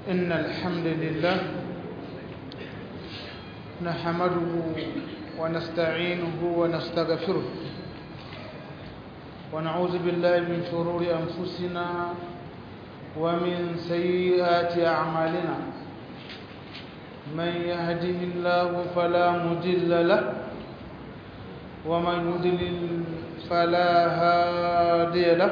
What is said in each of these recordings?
إن الحمد لله نحمده ونستعينه ونستغفره ونعوذ بالله من شرور أنفسنا ومن سيئات أعمالنا من يهده الله فلا مضل له ومن يضلل فلا هادي له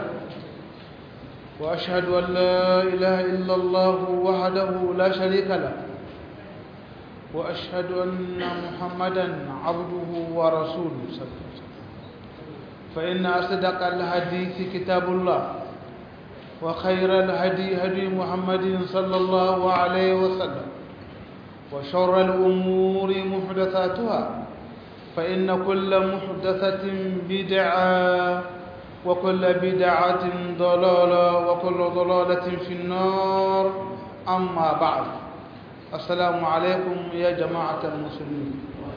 وأشهد أن لا إله إلا الله وحده لا شريك له وأشهد أن محمدا عبده ورسوله صلى الله عليه وسلم فإن أصدق الحديث كتاب الله وخير الهدي هدي محمد صلى الله عليه وسلم وشر الأمور محدثاتها فإن كل محدثة بدعة وكل بدعة ضلالة وكل ضلالة في النار أما بعد السلام عليكم يا جماعة المسلمين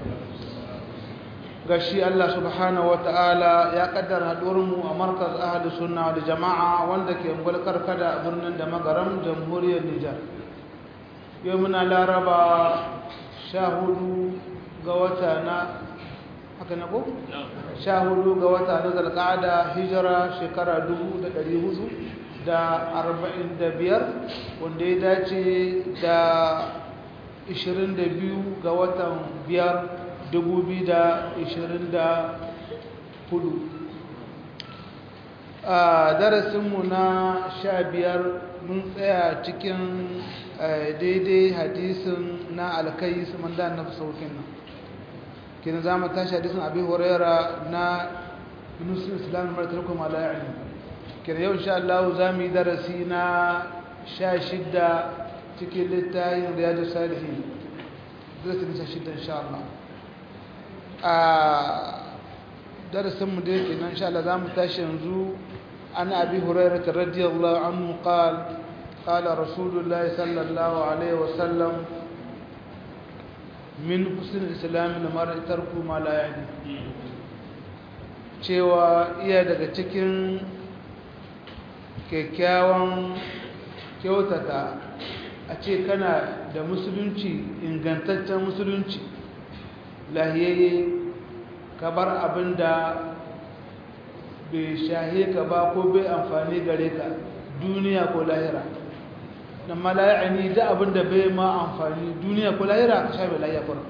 gashi Allah subhanahu wataala ya kaddara haɗuwarmu a markaz ahli sunna da jama'a wanda ke mulkar kada a birnin da magaram jamhuriyar Nijar yau muna laraba sha hudu ga wata na haka na ko? sha hudu ga wata na zalƙada hijira shekara dubu da ɗari hudu da arba'in da biyar wanda ya dace da ishirin da biyu ga watan biyar dubu biyu da ishirin da hudu a darasinmu na sha biyar mun tsaya cikin daidai hadisin na alkai su manda na saukin nan kenan za mu tashi hadisin abin horera na nusul islam martar kuma la'ayin kenan yau insha Allah za mu yi darasi na sha shidda cikin littayin riyadu salihin darasi na sha shidda insha Allah a darasinmu da yake nan insha Allah za mu tashi yanzu an abi hurairah radiyallahu anhu qala قال رسول الله صلى الله عليه وسلم min husnul islam lamar tarku ma la yani cewa iya daga cikin kyakkyawan kyautata a ce kana da musulunci ingantaccen musulunci lahiyayye ka bar abin da bai shahe ka ba ko bai amfani gare ka duniya ko lahira dan ma la ya'ani da abin da bai ma amfani duniya ko lahira ka shafe lahiya kur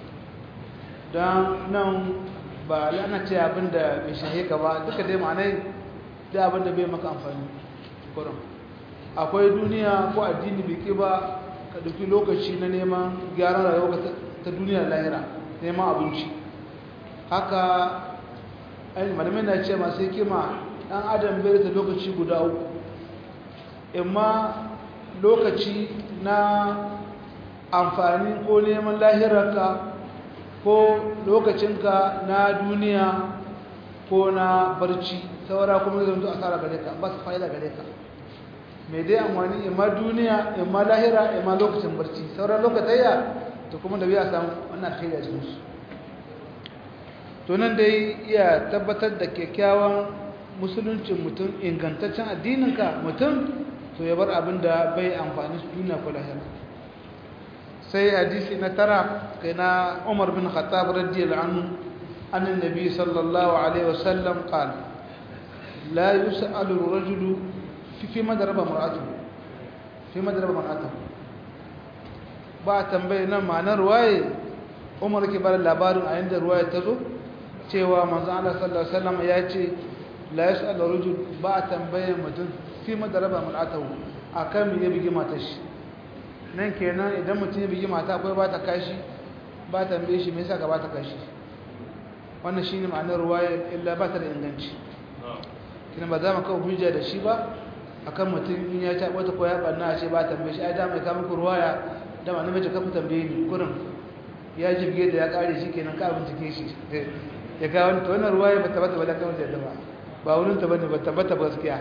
dan nan ba lana ce abin da bai shahe ka ba duka dai ma'anai da abin da bai maka amfani kurum akwai duniya ko addini bai ke ba ka dauki lokaci na neman gyaran rayuwa ta duniya lahira neman abinci haka ai malamai na ce masu hikima dan adam bai da lokaci guda uku imma lokaci na amfani ko neman lahirarka ko lokacinka na duniya ko na barci saura kuma zai zanto asara gare ka ba su fa'ida gare ka mai dai amfani imma duniya imma lahira imma lokacin barci sauran lokatayya to kuma da biya samu wannan kai da cikinsu to nan dai iya tabbatar da kyakkyawan musuluncin mutum ingantaccen addininka mutum to ya bar abin da bai amfani su duniya ko lahira sai hadisi na tara kai na Umar bin Khattab radiyallahu anhu annan nabi sallallahu alaihi wasallam qala la yus'alu ar-rajulu fi fi madraba mar'atuhu fi madraba mar'atuhu ba tambaye nan ma'anar waye Umar ke bar labarin a inda ruwaya ta zo cewa manzo Allah sallallahu alaihi wasallam ya ce la yus'alu ar-rajul ba tambaye mutum fi madaraba mul'atahu akan me ya bigi matar shi nan kenan idan mutum ya bigi mata akwai ba ta kashi ba ta mbe shi me yasa ka ba ta kashi wannan shine ma'anar ruwaya illa ba ta da inganci kina ba za mu kawo hujja da shi ba akan mutum in ya taɓa ta koya banna a ce ba ta mbe shi ai da mai kama ku ruwaya da ma namiji ka ku tambaye ni kurin ya jibge da ya kare shi kenan ka bincike shi ya ga wani to wannan ruwaya ba ta bata ba da kawai da ba ba wurin ta bane ba ta bata gaskiya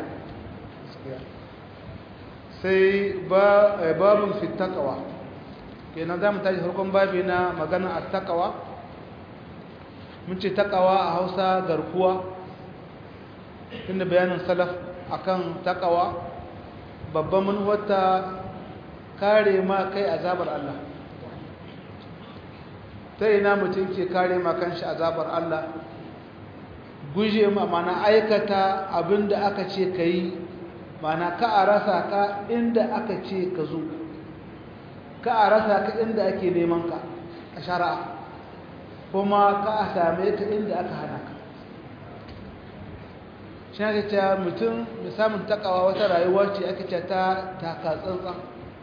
sai babin fitakawa kenan za mu tashi farkon babi na magana a takawa mun ce takawa a hausa garkuwa inda bayanin salaf akan takawa babban manuwarta kare ma kai azabar Allah ta ina mutum ke kare ma kanshi azabar Allah guje ma mana aikata abinda aka ce ka yi mana ka a rasa ka inda aka ce ka zo ka a rasa ka inda ake neman ka a shara'a kuma ka a same ka inda aka hana ka shi ake cewa mutum da samun takawa wata rayuwa ce ake ce ta taka tsantsan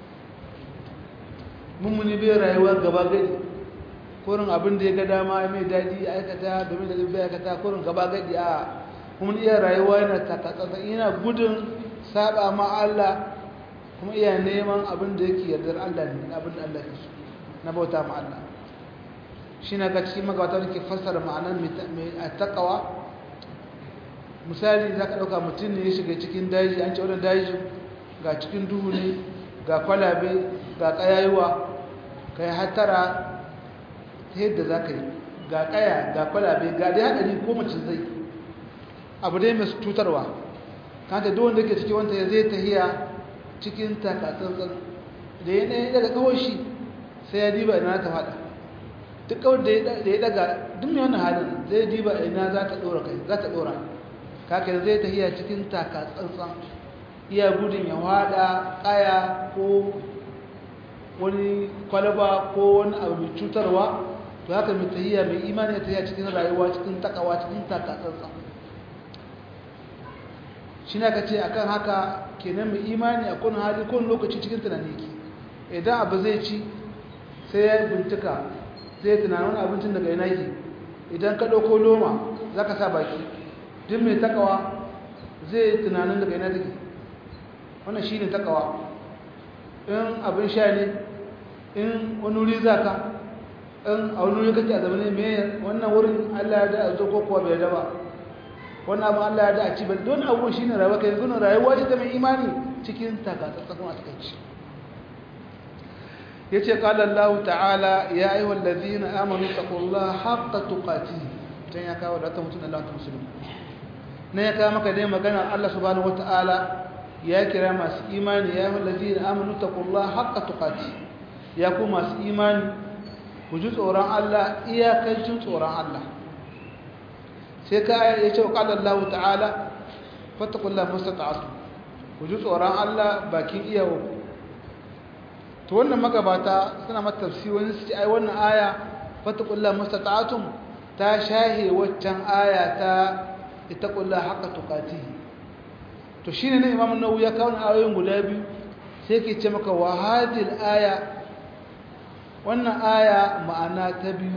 mummuni bai rayuwa gaba gadi kurin abin da ya ga dama mai daji aikata domin da zai aikata kurin gaba gadi a kuma iya rayuwa yana taka tsantsan yana gudun saba ma Allah kuma iya neman abin da yake yardar Allah ne abin da Allah ya so na bauta ma Allah shi na ga cikin magawata da ke fassara ma'anar mai takawa misali za ka ɗauka mutum ne ya shiga cikin daji an ce wadda daji ga cikin duhu ne ga kwalabe ga ƙayayuwa ka yi hattara ta yadda za ka yi ga ƙaya ga kwalabe ga dai haɗari ko mace zai abu dai mai cutarwa kanta duk wanda ke cikin wanta ya zai tahiya cikin takatsantsan da ya ɗaya daga kawai shi sai ya diba ina ta faɗa duk kawai da ya daga duk mai wannan halin zai diba ina za ta ɗora kai za ta ɗora kaka zai tahiya cikin takatsantsan iya gudun ya haɗa ƙaya ko wani kwalaba ko wani abu mai cutarwa to haka mai tahiya mai imani ya tahiya cikin rayuwa cikin takawa cikin takatsantsan shi ne ka ce a kan haka kenan mai imani a kun hali kun lokaci cikin tunani ke idan abu zai ci sai ya bincika zai tunanin wani abincin daga yana ke idan ka ɗauko loma za ka sa baki duk mai takawa zai tunanin daga yana take wannan shi ne takawa in abin sha ne in wani wuri za ka in a wani wuri kake a zama ne mai wannan wurin allah ya da a zo ko kuwa bai daba wannan abu Allah ya da a ci ba don abubuwan shi ne rayuwa kai yanzu rayuwa ce ta mai imani cikin takatsatsakan a takaici ya ce ƙalar lahu ta'ala ya yi wallazi na amonu tsakulla haƙa tukati can ya kawo da ta mutum da lantun musulmi na ya kawo maka dai magana Allah subhanahu wata'ala ya kira masu imani ya yi wallazi na amonu tsakulla haƙa tukati ya ku masu imani ku ji tsoron Allah iyakancin tsoron Allah sai ka ya ce wa ƙalar Allah ta'ala fatakullah mustata'atu ku ji tsoron Allah bakin iyawo to wannan magabata suna mata tafsiri wani su ce ai wannan aya fatakullah mustata'atu ta shahe waccan aya ta itakullah haqqa tuqati to shine ne Imam Nawawi ya kawo ayoyin guda biyu sai ke ce maka wa hadil aya wannan aya ma'ana ta biyu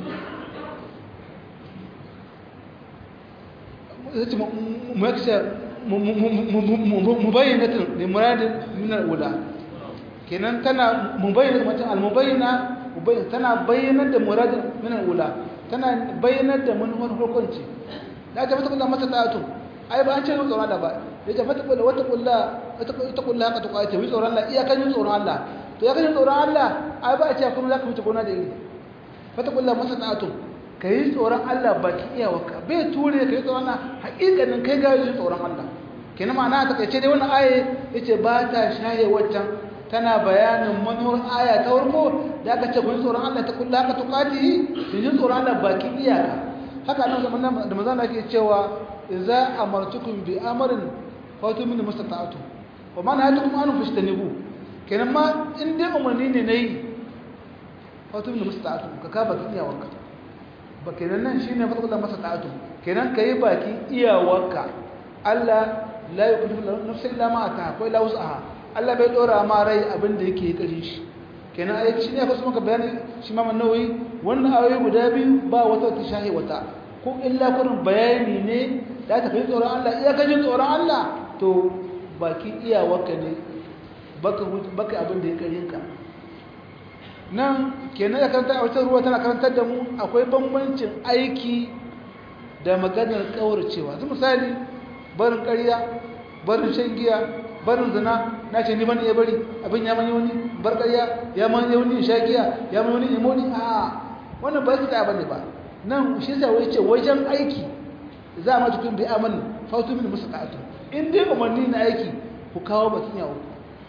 mubayyanatin da muradin min al-ula kenan tana mubayyana mutum al-mubayyana tana bayyanar da muradin min al-ula tana bayyanar da manufar hukunci da ta fata kullum mata ta'atu ai ba an ce tsoron Allah ba da ta fata kullum wata kullum wata kullum haka ta kwace wi tsoron Allah iyakan yin tsoron Allah to ya kan yin tsoron Allah ai ba a ce kuma za ka fita gona da iri fata kullum mata ta'atu ka yi tsoron Allah baki iyawarka bai ture ka yi tsoron Allah haƙiƙanin kai ga yi tsoron Allah kenan ma'ana ta kace dai wannan aye yace ba ta shaye waccan tana bayanin manuwar aya ta farko da aka ce ku yi tsoron Allah ta kullu haka tuqati ki yi tsoron Allah baki iyaka haka nan zaman da manzon ake cewa idza amartukum bi amrin fatu min mustata'atu wa man hatukum an fastanibu kenan ma in dai umarni ne nayi fatu min mustata'atu ka ka baki iyawarka ba kenan nan shine fadlan masa ta'atu kenan kai baki iyawarka Allah la yukallifu nafsan illa ma ataha ko illa wus'aha Allah bai dora ma rai abin da yake kare shi kenan ai shine fa maka bayani shi ma nawawi wannan ayoyi guda biyu ba wata ta shahi wata ko illa kurin bayani ne da ta kai tsoron Allah iya kaje tsoron Allah to baki iyawarka ne baka baka abin da ya kare ka nan kenan ya karanta a wata ruwa tana karantar da mu akwai bambancin aiki da maganar kauracewa zai misali barin ƙarya barin shan giya barin zina na ce ni ban iya bari abin ya mani wani bar ƙarya ya mani wani sha giya ya mani wani imoni a wannan ba su ta bane ba nan shi yasa wai ce wajen aiki za a mata kun bi aman fautu min musu ta'atu in dai umarni na aiki ku kawo batun yawo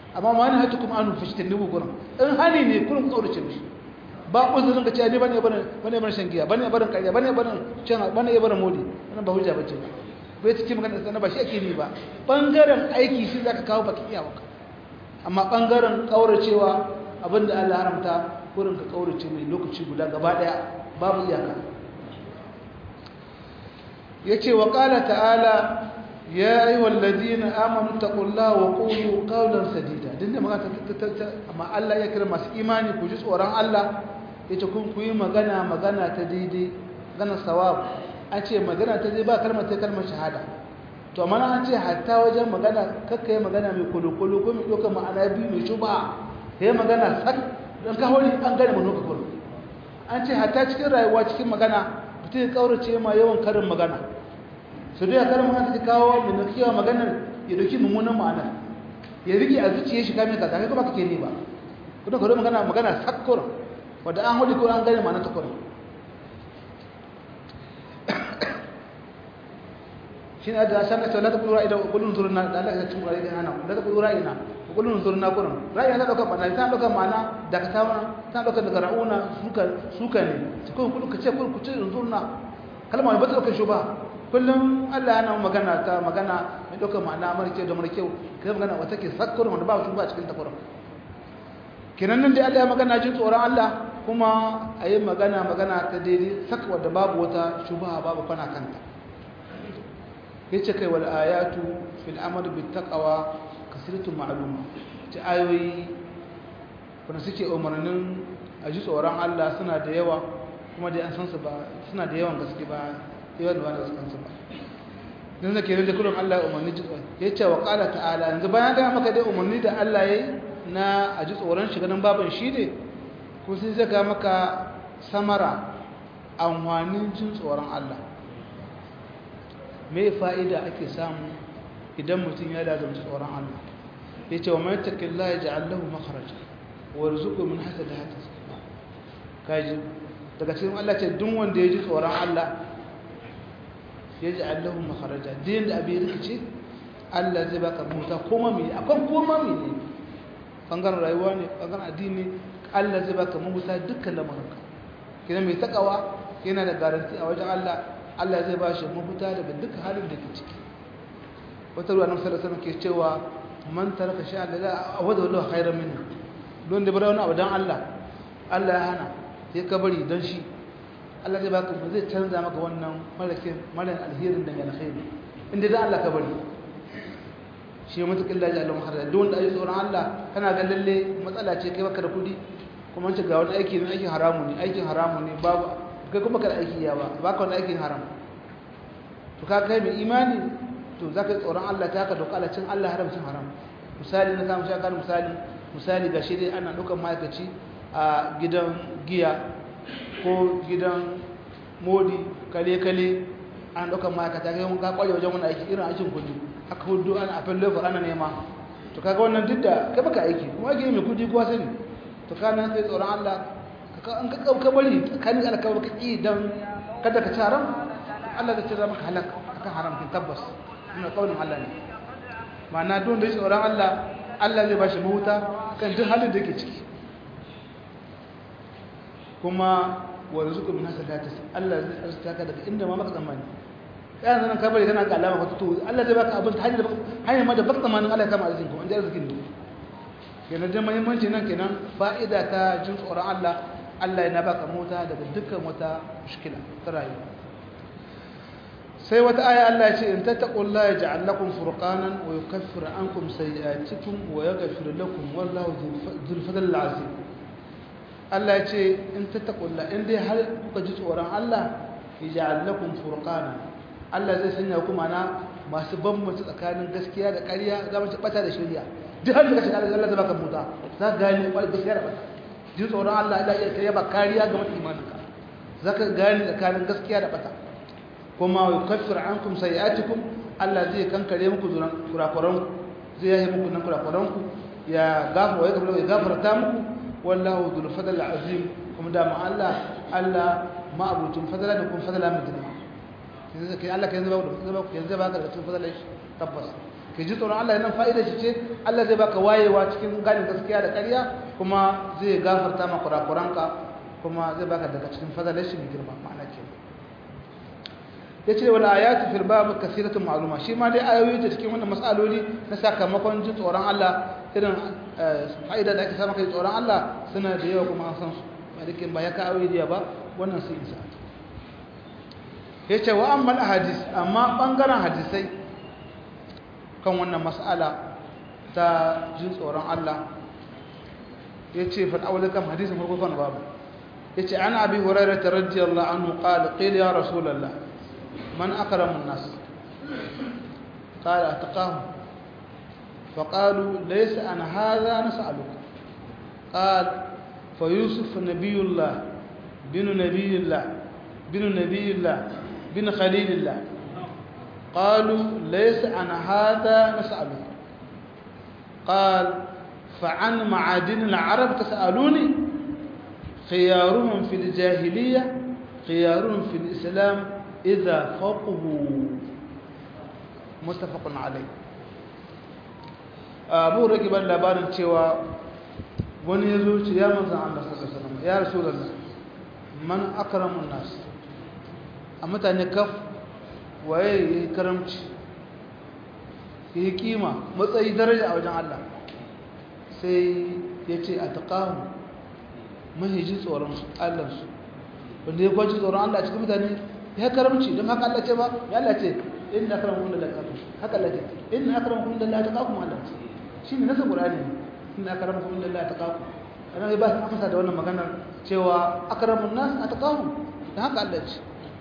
amma ma na hatu kuma anu fashtin nubu gurin in hani ne kullum kaurace mishi ba uzurin ka ce ne bane bane bane bane shan giya bane bane kariya bane bane cin bane bane modi wannan ba hujja bace bai cikin magana da ba shi ake ni ba bangaren aiki shi zaka kawo baki iya maka amma bangaren kauracewa abinda Allah haramta kurin ka kaurace mai lokaci guda gaba daya babu iyaka yace wa qala ta'ala ya ayyuhal ladina amanu taqullaha wa qulu qawlan sadida dinda magana amma Allah ya kira masu imani ku ji tsoron Allah yace kun ku yi magana magana ta daidai magana sawab an ce magana ta daidai ba kalmar ta kalmar shahada to amma an ce hatta wajen magana kakka yi magana mai kulukulu ko mai ɗaukar ma'ana biyu mai shuba ya yi magana sak don kawai an gane mu nuka kulu an ce hatta cikin rayuwa cikin magana mutum ya kaurace ma yawan karin magana su da karin magana ta kawo mai nukiyawa maganar ya dauki mummunan ma'ana ya rike a zuciya shi kame kaza kai kuma kake ne ba kuma kawai magana magana sak kurin wadda an hudu ko an gane ma'ana ta kurin shi ne da san ka la taqulu ra'ina wa qulun zurna da Allah ya cin ra'ayi hana la taqulu ra'ina wa qulun zurna kuran ra'ayi ta dauka ma'ana ta dauka ma'ana da ka ta ta dauka daga ra'una suka suka ne su ko kullu kace kullu kuce zurna kalma ba ta dauka shuba kullum Allah yana magana ta magana mai dauka ma'ana marke da marke kai magana wata ke sakkur wanda ba shuba cikin ta kuran kenan nan dai Allah ya magana jin tsoron Allah kuma ayi magana magana ta daidai sakwa da babu wata shuba babu kwana kanta yace kai wal ayatu fil amr bit taqwa kasratu ma'luma ta ayoyi kuma suke umarnin a ji tsoron Allah suna da yawa kuma dai an san su ba suna da yawan gaske ba yawan da ba san su ba dan da kenan da kullum Allah ya umarni ji tsoron yace wa qala ta'ala yanzu bayan ga maka dai umarni da Allah yayi na a ji tsoron shi ganin baban shi ne ko sai zaka maka samara amfanin jin tsoron Allah me fa'ida ake samu idan mutum ya lazumci tsoron Allah ya ce wa mai taƙilla ya ji allahu makaraja wa rizuku min hasa da hata kaji daga cikin Allah ce duk wanda ya ji tsoron Allah ya ji allahu makaraja din da abin rikici Allah zai baka mota koma mai akan koma mai ne ɓangaren rayuwa ne ɓangaren addini Allah zai baka mota dukkan lamarinka kina mai takawa yana da garanti a wajen Allah Allah zai ba shi mafita daga duk halin da ke ciki wata ruwa nan sallallahu ke cewa man taraka sha Allah a wadda wallahu khairan minhu don da bara wani abu dan Allah Allah ya hana sai ka bari dan shi Allah zai baka zai canza maka wannan malakin malan alherin da alkhairi inda da Allah ka bari shi mutukin laji Allah maharra don da ayi tsoron Allah kana ga lalle matsala ce kai baka da kudi kuma ce ga wani aiki ne aikin haramu ne aikin haramu ne babu kai kuma kada aiki ya ba ba ka wani aikin haram to ka kai mai imani to za ka yi tsoron Allah ta ka doka cin Allah haramcin haram misali na kama shakar misali misali ga shi dai ana ɗaukar ma'aikaci a gidan giya ko gidan modi kale-kale an ɗaukar ma'aikata kai ka kwaje wajen wani aiki irin aikin kudi aka hudu ana a fallon ana nema to kaga wannan duk da kai baka aiki kuma ake mai kudi kuwa sani to ka nan sai tsoron Allah an ka ka bari tsakanin alkawar ka ƙi don kada ka ci haram Allah zai cira maka halak akan haram kin tabbas ina kaunin Allah ne ma'ana don da shi tsoron Allah Allah zai bashi mahuta kan duk halin da yake ciki kuma wa rizqu min hasadatis Allah zai arzuta ka daga inda ma maka tsammani kana nan ka bari kana ga alama ka to Allah zai baka abin hanyar hanyar ma da baka tsammanin Allah ya kama arzikin ko an ji arzikin ne kenan da muhimmanci nan kenan fa'ida ta jin tsoron Allah Allah yana baka mota daga dukkan wata mushkila ta rayuwa sai wata aya Allah ya ce in tattaqullaha yaj'al lakum furqanan wa yukaffir ankum sayi'atikum wa yaghfir lakum wallahu dhul fadl azim Allah ya ce in tattaqullaha in dai har kuka ji tsoron Allah yaj'al lakum furqanan Allah zai sanya ku mana masu bambanta tsakanin gaskiya da ƙarya za mu ci bata da shari'a duk har da kace Allah zai baka mota za ka gane gaskiya da bata ji tsoron Allah Allah ya kai ba kariya ga mutum imaninka zaka gane tsakanin gaskiya da bata kuma wa yukaffir ankum sayi'atikum Allah zai kankare muku kurakuran zai yaye muku nan kurakuran ku ya gafa ya gafara ya gafarta muku wallahu dhul fadl azim kuma da ma Allah Allah ma abutin fadala da kuma fadala mai girma yanzu kai Allah kai yanzu ba ku yanzu ba ka da cikin fadala tabbas ka ji tsoron Allah yana fa'ida shi ce Allah zai baka wayewa cikin ganin gaskiya da ƙarya kuma zai gafarta ma kurakuranka kuma zai baka daga cikin fadalar shi mai girma ma'ana ke ya ce wala ayatu fil bab kasiratun ma'luma shi ma dai ayoyi da cikin wannan mas'aloli na sakamakon jin tsoron Allah irin fa'ida da ake samu kai tsoron Allah suna da yawa kuma an san su ba dake ba ya ka ayoyi da ba wannan sun isa yace wa amma hadis amma bangaren hadisai kan wannan mas'ala ta jin tsoron Allah yace fa awwal kam hadisin farko kan babu yace ana abi hurairah radiyallahu anhu qala qila ya rasulullah man akramu an-nas qala atqahu فقالوا ليس عن هذا نسألك قال فيوسف نبي الله بن نبي الله بن نبي الله بن خليل الله قالوا ليس عن هذا نسألك قال فعن معادن العرب تسألوني خيارهم في الجاهلية خيارهم في الإسلام إذا فقهوا متفق عليه abu rage ban labarin cewa wani ya zo ce ya manzan Allah sallallahu alaihi wasallam ya rasulullah man akramun nas a mutane kaf waye yayi karamci yayi kima matsayi daraja a wajen Allah sai ya ce a taqahu mahiji tsoron Allah su wanda ya kwaci tsoron Allah cikin mutane ya karamci don haka Allah ce ba ya Allah ce inna akramakum lillahi haka Allah ce inna akramakum lillahi taqakum Allah ce shi ne nasa ƙurani ina akaramakon inda Allah ta kawo ana ba su amsa da wannan maganar cewa akaramun nas a ta kawo da haka Allah ce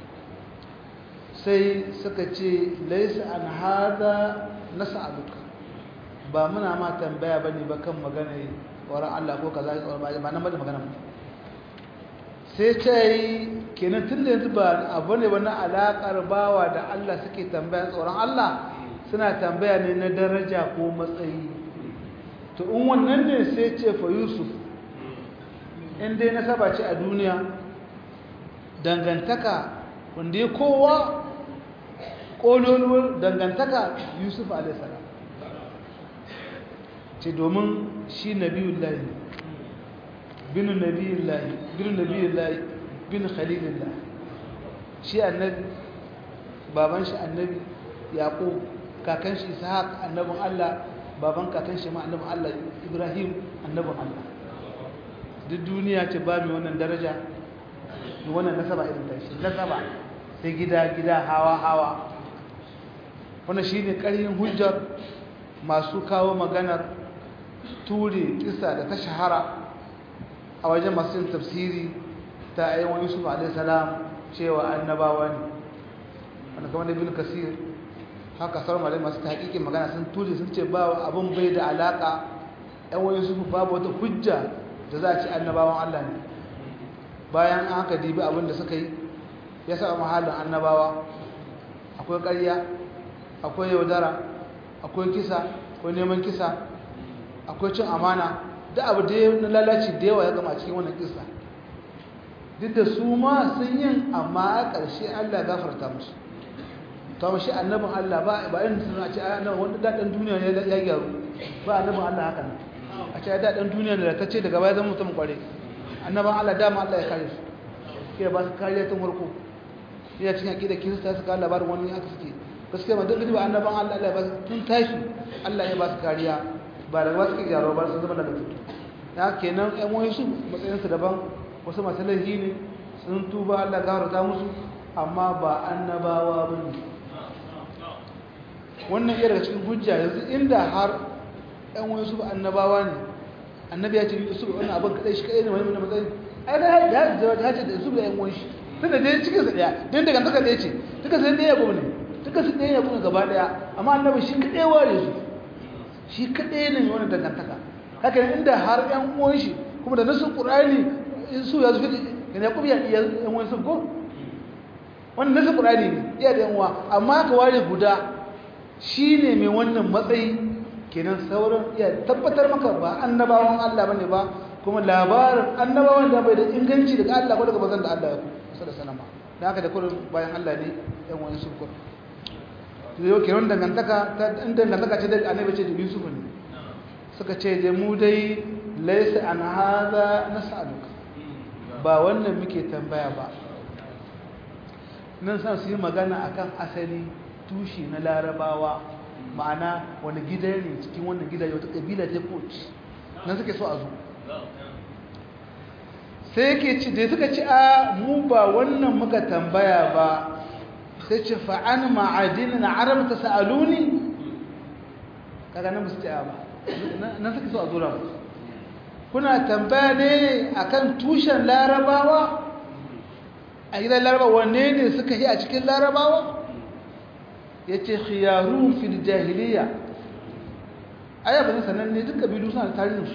sai suka ce laisa an hada nasa aluka ba muna ma tambaya ba ne ba kan magana waran Allah ko kaza ya tsoron ba nan ba da magana sai ta yi kenan tun da yanzu ba abu ne ba na alaƙar bawa da Allah suke tambaya tsoron Allah suna tambaya ne na daraja ko matsayi to in wannan ne sai ce fa yusuf in dai nasaba ce a duniya dangantaka wanda ya kowa ƙololuwar dangantaka yusuf alaihissalam ce domin shi nabiyun lahi binu nabiyun lahi binu nabiyun lahi binu khalilun lahi shi annabi baban shi annabi yaƙo kakan shi ishaq annabin allah baban kakan shi ma annabin Allah Ibrahim annabin Allah duk duniya ce ba mai wannan daraja da wannan nasaba irin ta shi nasaba sai gida gida hawa hawa wannan shine ƙaryin hujjar masu kawo maganar ture kisa da ta shahara a wajen masu yin tafsiri ta ayyuan Yusuf alaihi salam cewa annabawa ne wanda kamar Ibn Kasir haka sauran malai masu hakikin magana sun tuje sun ce ba abin bai da alaka yan wani su babu wata hujja da za a ci annabawan Allah ne bayan an haka dibi abin da suka yi ya sa mahallin annabawa akwai ƙarya akwai yaudara akwai kisa akwai neman kisa akwai cin amana da abu da na lalaci da yawa ya gama cikin wannan kisa duk da su ma sun yin amma a ƙarshe Allah gafarta musu to shi annabin Allah ba ba irin sun ce annabi wanda dadan duniya ne ya gyaru ba annabin Allah haka ne a ce dadan duniya ne da ta ce daga baya zama mutum kware annabin Allah dama Allah ya kare su ke ba su kariya tun farko ya cikin akida kirista suka labarin wani aka suke gaskiya ba duk ba annaban Allah Allah ba tun tashi Allah ya ba su kariya ba da ba su gyaro ba su zama daga tutu ya kenan ƴan wani su matsayin su daban wasu masu laifi ne sun tuba Allah gafarta musu amma ba annabawa bane wannan iya daga cikin hujja yanzu inda har ɗan wani su annabawa ne annabi ya ce su wannan abin kaɗai shi kaɗai ne wani wani matsayi ai da ya ce da su da ƴan wani shi tun da dai cikin sa ɗaya don daga taka ɗaya ce duka sai ɗaya gobe ne duka su ɗaya gobe gaba ɗaya amma annabi shi kaɗai ware su shi kaɗai ne wani dangantaka haka inda har ƴan uwan shi kuma da nasu ƙur'ani in su ya zufi da ya kubiya iya ƴan wani sun ko wannan nasu ƙur'ani ne iya da ƴan uwa amma ka ware guda shi ne mai wannan matsayi kenan sauran iya tabbatar maka ba annabawan Allah bane ba kuma labarin annabawan da bai da inganci daga Allah ko daga bazan da Allah ya ku sallallahu alaihi wasallam da haka da kullum bayan Allah ne yan wani sun kur yau kiran dangantaka ta in dangantaka ce da annabi ce da Yusuf ne suka ce da mu dai laysa an hadha nas'aluka ba wannan muke tambaya ba nan san su yi magana akan asali tushe na larabawa ma'ana wani gida ne cikin wannan gida wata kabila ta koci nan suke so a zo sai yake ci da suka ci a mu ba wannan muka tambaya ba sai ce fa'an ma'adinin arab ta sa'aluni kaga nan musu ba nan suke so a zo ramu kuna tambaya ne akan tushen larabawa a gidan larabawa wanne ne suka yi a cikin larabawa ya ce khiyarun fil jahiliya aya ba sanan ne duka biyu suna tarihinsu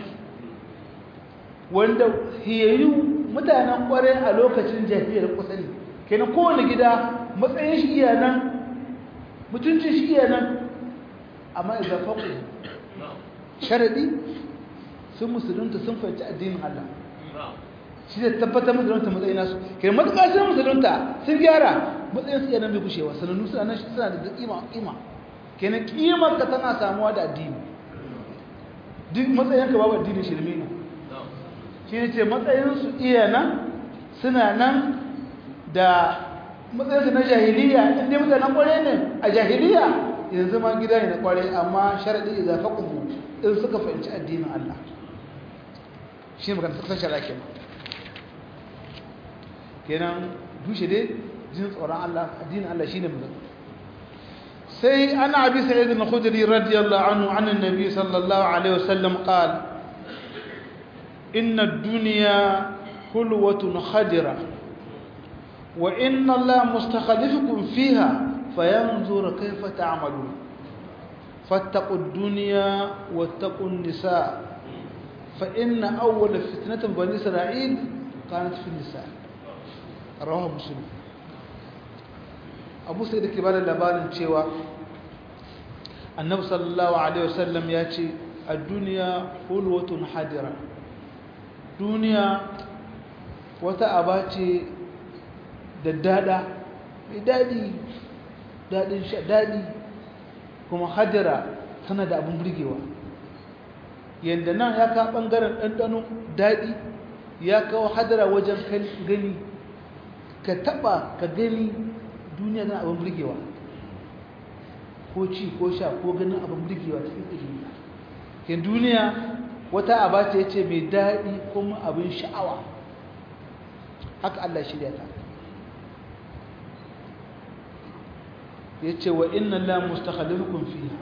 wanda hiyayyu mutanen kware a lokacin jahiliyar kusa ne kenan kowane gida matsayin shi iya nan mutuncin shi iya nan amma idan faƙo sharaɗi sun musulunta sun fahimci addinin Allah shi zai tabbatar musulunta matsayin nasu kenan matuƙa sun musulunta sun gyara matsayin su iya nan bai kushewa sanannu suna nan suna da ƙima ƙima kenan ƙimar ka tana samuwa da addini duk matsayin ka babu addinin shirme ne shi ne ce matsayinsu iya nan suna nan da matsayinsu na jahiliya inda mutanen kware ne a jahiliya yanzu ma gida ne na kware amma sharaɗi idan faƙuhu in suka fahimci addinin Allah shi ne magana suka shara kenan kenan dushe dai jin tsoron Allah addinin Allah shi ne magana sai ana abi sa'id al-khudri radiyallahu anhu an annabi sallallahu alaihi wasallam qala إن الدنيا حلوة خدرة وإن الله مستخلفكم فيها فينظر كيف تعملون فاتقوا الدنيا واتقوا النساء فإن أول فتنة بني إسرائيل كانت في النساء رواه مسلم أبو سيد كبار اللبان شوى النبي صلى الله عليه وسلم يأتي الدنيا حلوة حدرة duniya wata aba ce da dada mai daɗi daɗin sha daɗi kuma hadira tana da abin burgewa yadda nan ya ka ɓangaren ɗanɗano daɗi ya kawo hadira wajen gani ka taɓa ka gani duniya tana abin burgewa ko ci ko sha ko ganin abin burgewa cikin duniya ke duniya wata aba ce ce mai daɗi kuma abin sha'awa haka Allah shirya ta ya ce wa inna la mustakhalifukum fiha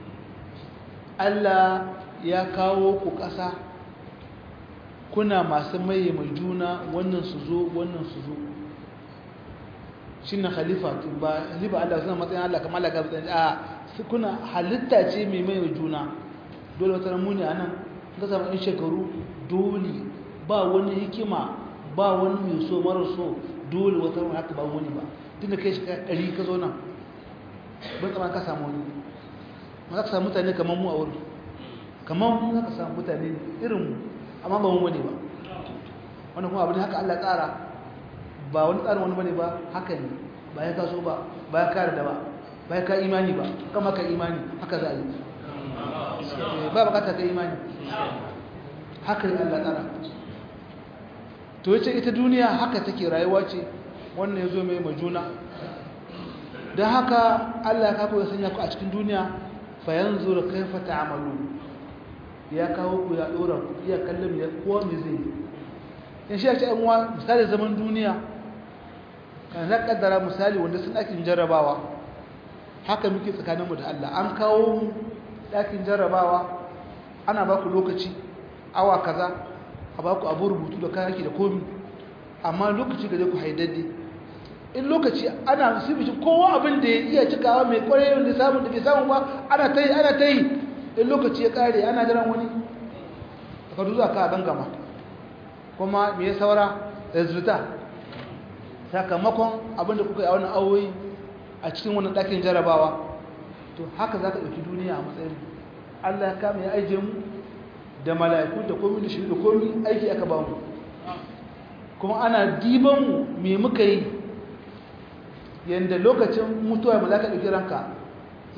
Allah ya kawo ku ƙasa kuna masu maye mai juna wannan su zo wannan su zo shi na khalifa ba halifa Allah suna matsayin Allah kamar Allah gaba a kuna halitta ce mai mai juna dole wata ramuni a nan ga zama in shekaru dole ba wani hikima ba wani mai so mara so dole wata ramuni haka ba wani ba tun da kai shi ɗari ka zo nan ban tsama ka samu wani ma za ka samu mutane kamar mu a wuri kamar mu za ka samu mutane irin mu amma ba mu wani ba wani kuma abin haka Allah tsara ba wani tsarin wani bane ba haka ne ba ya kaso ba ba ya kare da ba ba ya ka imani ba kama ka imani haka za a yi ba bukata ka imani haka ne Allah tsara to yace ita duniya haka take rayuwa ce wannan yazo mai majuna dan haka Allah ka koya sanya ku a cikin duniya fa yanzur kaifa ta'malu ya kawo ku ya dora ku iya kallon ya kowa me zai in shi ya ce an wa misali zaman duniya kan na kaddara misali wanda sun ɗakin jarrabawa haka muke tsakaninmu da Allah an kawo mu ɗakin jarrabawa ana ba ku lokaci awa kaza a ba ku abu rubutu da kayaki da komi amma lokaci gaje ku haidadde in lokaci ana sibici kowa abin da ya iya cikawa mai kwarai da samun da bai samu ba ana ta yi ana ta yi in lokaci ya kare ana jiran wani ka duza ka gangama kuma me ya saura resulta sakamakon abinda kuka yi a wannan awoyi a cikin wannan ɗakin jarabawa to haka za ka ɗauki duniya a matsayin allah ya kama ya aije mu da mala'iku da komi da shi da komi aiki aka ba mu kuma ana diban mu me muka yi yadda lokacin mutuwa ma za ka ɗauki ranka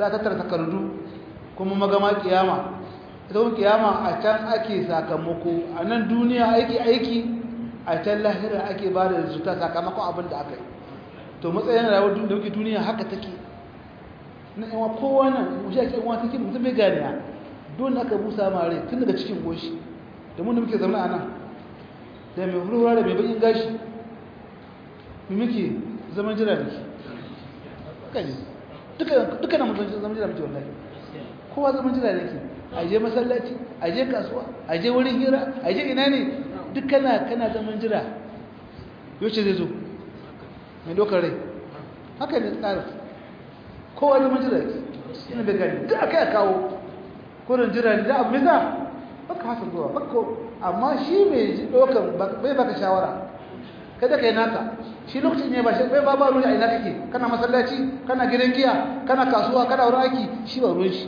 za ta tara takardu kuma magama kiyama ita kuma kiyama a can ake sakamako a nan duniya aiki aiki a can lahira ake ba da zuta sakamakon abin da aka yi to matsayin rayuwar da muke duniya haka take na yawa kowa nan wuce ake yawa take mutum bai ganiya don aka busa mare tun daga cikin goshi da mun da muke zama a nan da mai hurhura da mai bakin gashi mu muke zaman jira ne kani duka na mutum zaman jira muke wallahi kowa zaman jira ne ke a je masallaci a je kasuwa a je wurin hira a je ina ne duk kana kana zaman jira yaushe zai zo mai dokar rai haka ne tsarin kowa zaman jira ne ina bai gani duk aka yi kawo kurin jira ne da abu mai za baka hasa zuwa baka amma shi mai ji dokar bai baka shawara kada ka yi naka shi lokacin ne ba shi bai ba ba ruwa a ina kake kana masallaci kana gidan giya kana kasuwa kana wurin aiki shi ba ruwan shi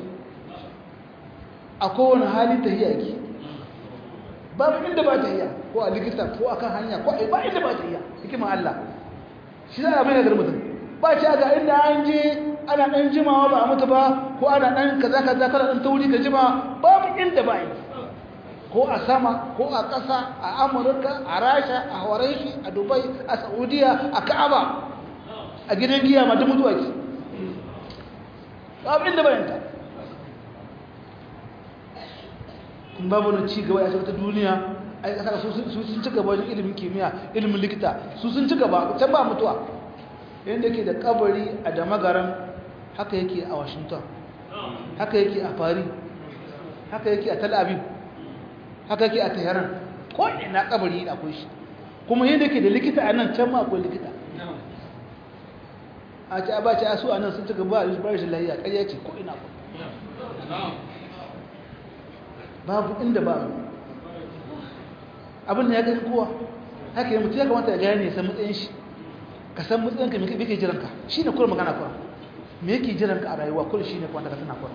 a kowane hali ta hiya ki babu inda ba ta hiya ko a likita ko a kan hanya ko a ba inda ba ta hiya hikimar Allah shi za a mai nagar mutum ba ce ga inda an je ana ɗan jimawa ba a mutu ba ko ana ɗan kaza kaza kana ɗan tauri ka jima babu inda ba yi ko a sama ko a ƙasa a amurka a rasha a horashi a dubai a saudiya a ka'aba a gidan giya ma duk mutuwa ke babu inda bayanta kun babu na ci gaba ya ce wata duniya a yi ƙasar su sun ci gaba wajen ilimin kimiyya ilimin likita su sun ci gaba can ba mutuwa yadda ke da kabari a damagaran haka yake a washington haka yake a paris haka yake a tel aviv haka yake a tehran ko ina kabari akwai shi kuma yadda ke da likita a nan can ma akwai likita a ce a ba ce a su a nan sun ci gaba a rashin lahiya ƙarya ce ko ina ko babu inda ba abin da ya gani kowa haka yi mutu ya kamata ya gane ya san matsayin shi ka san matsayinka me kake jiranka shi ne kura magana kura me yake jiranka a rayuwa kura shi ne kwanta ka tana kura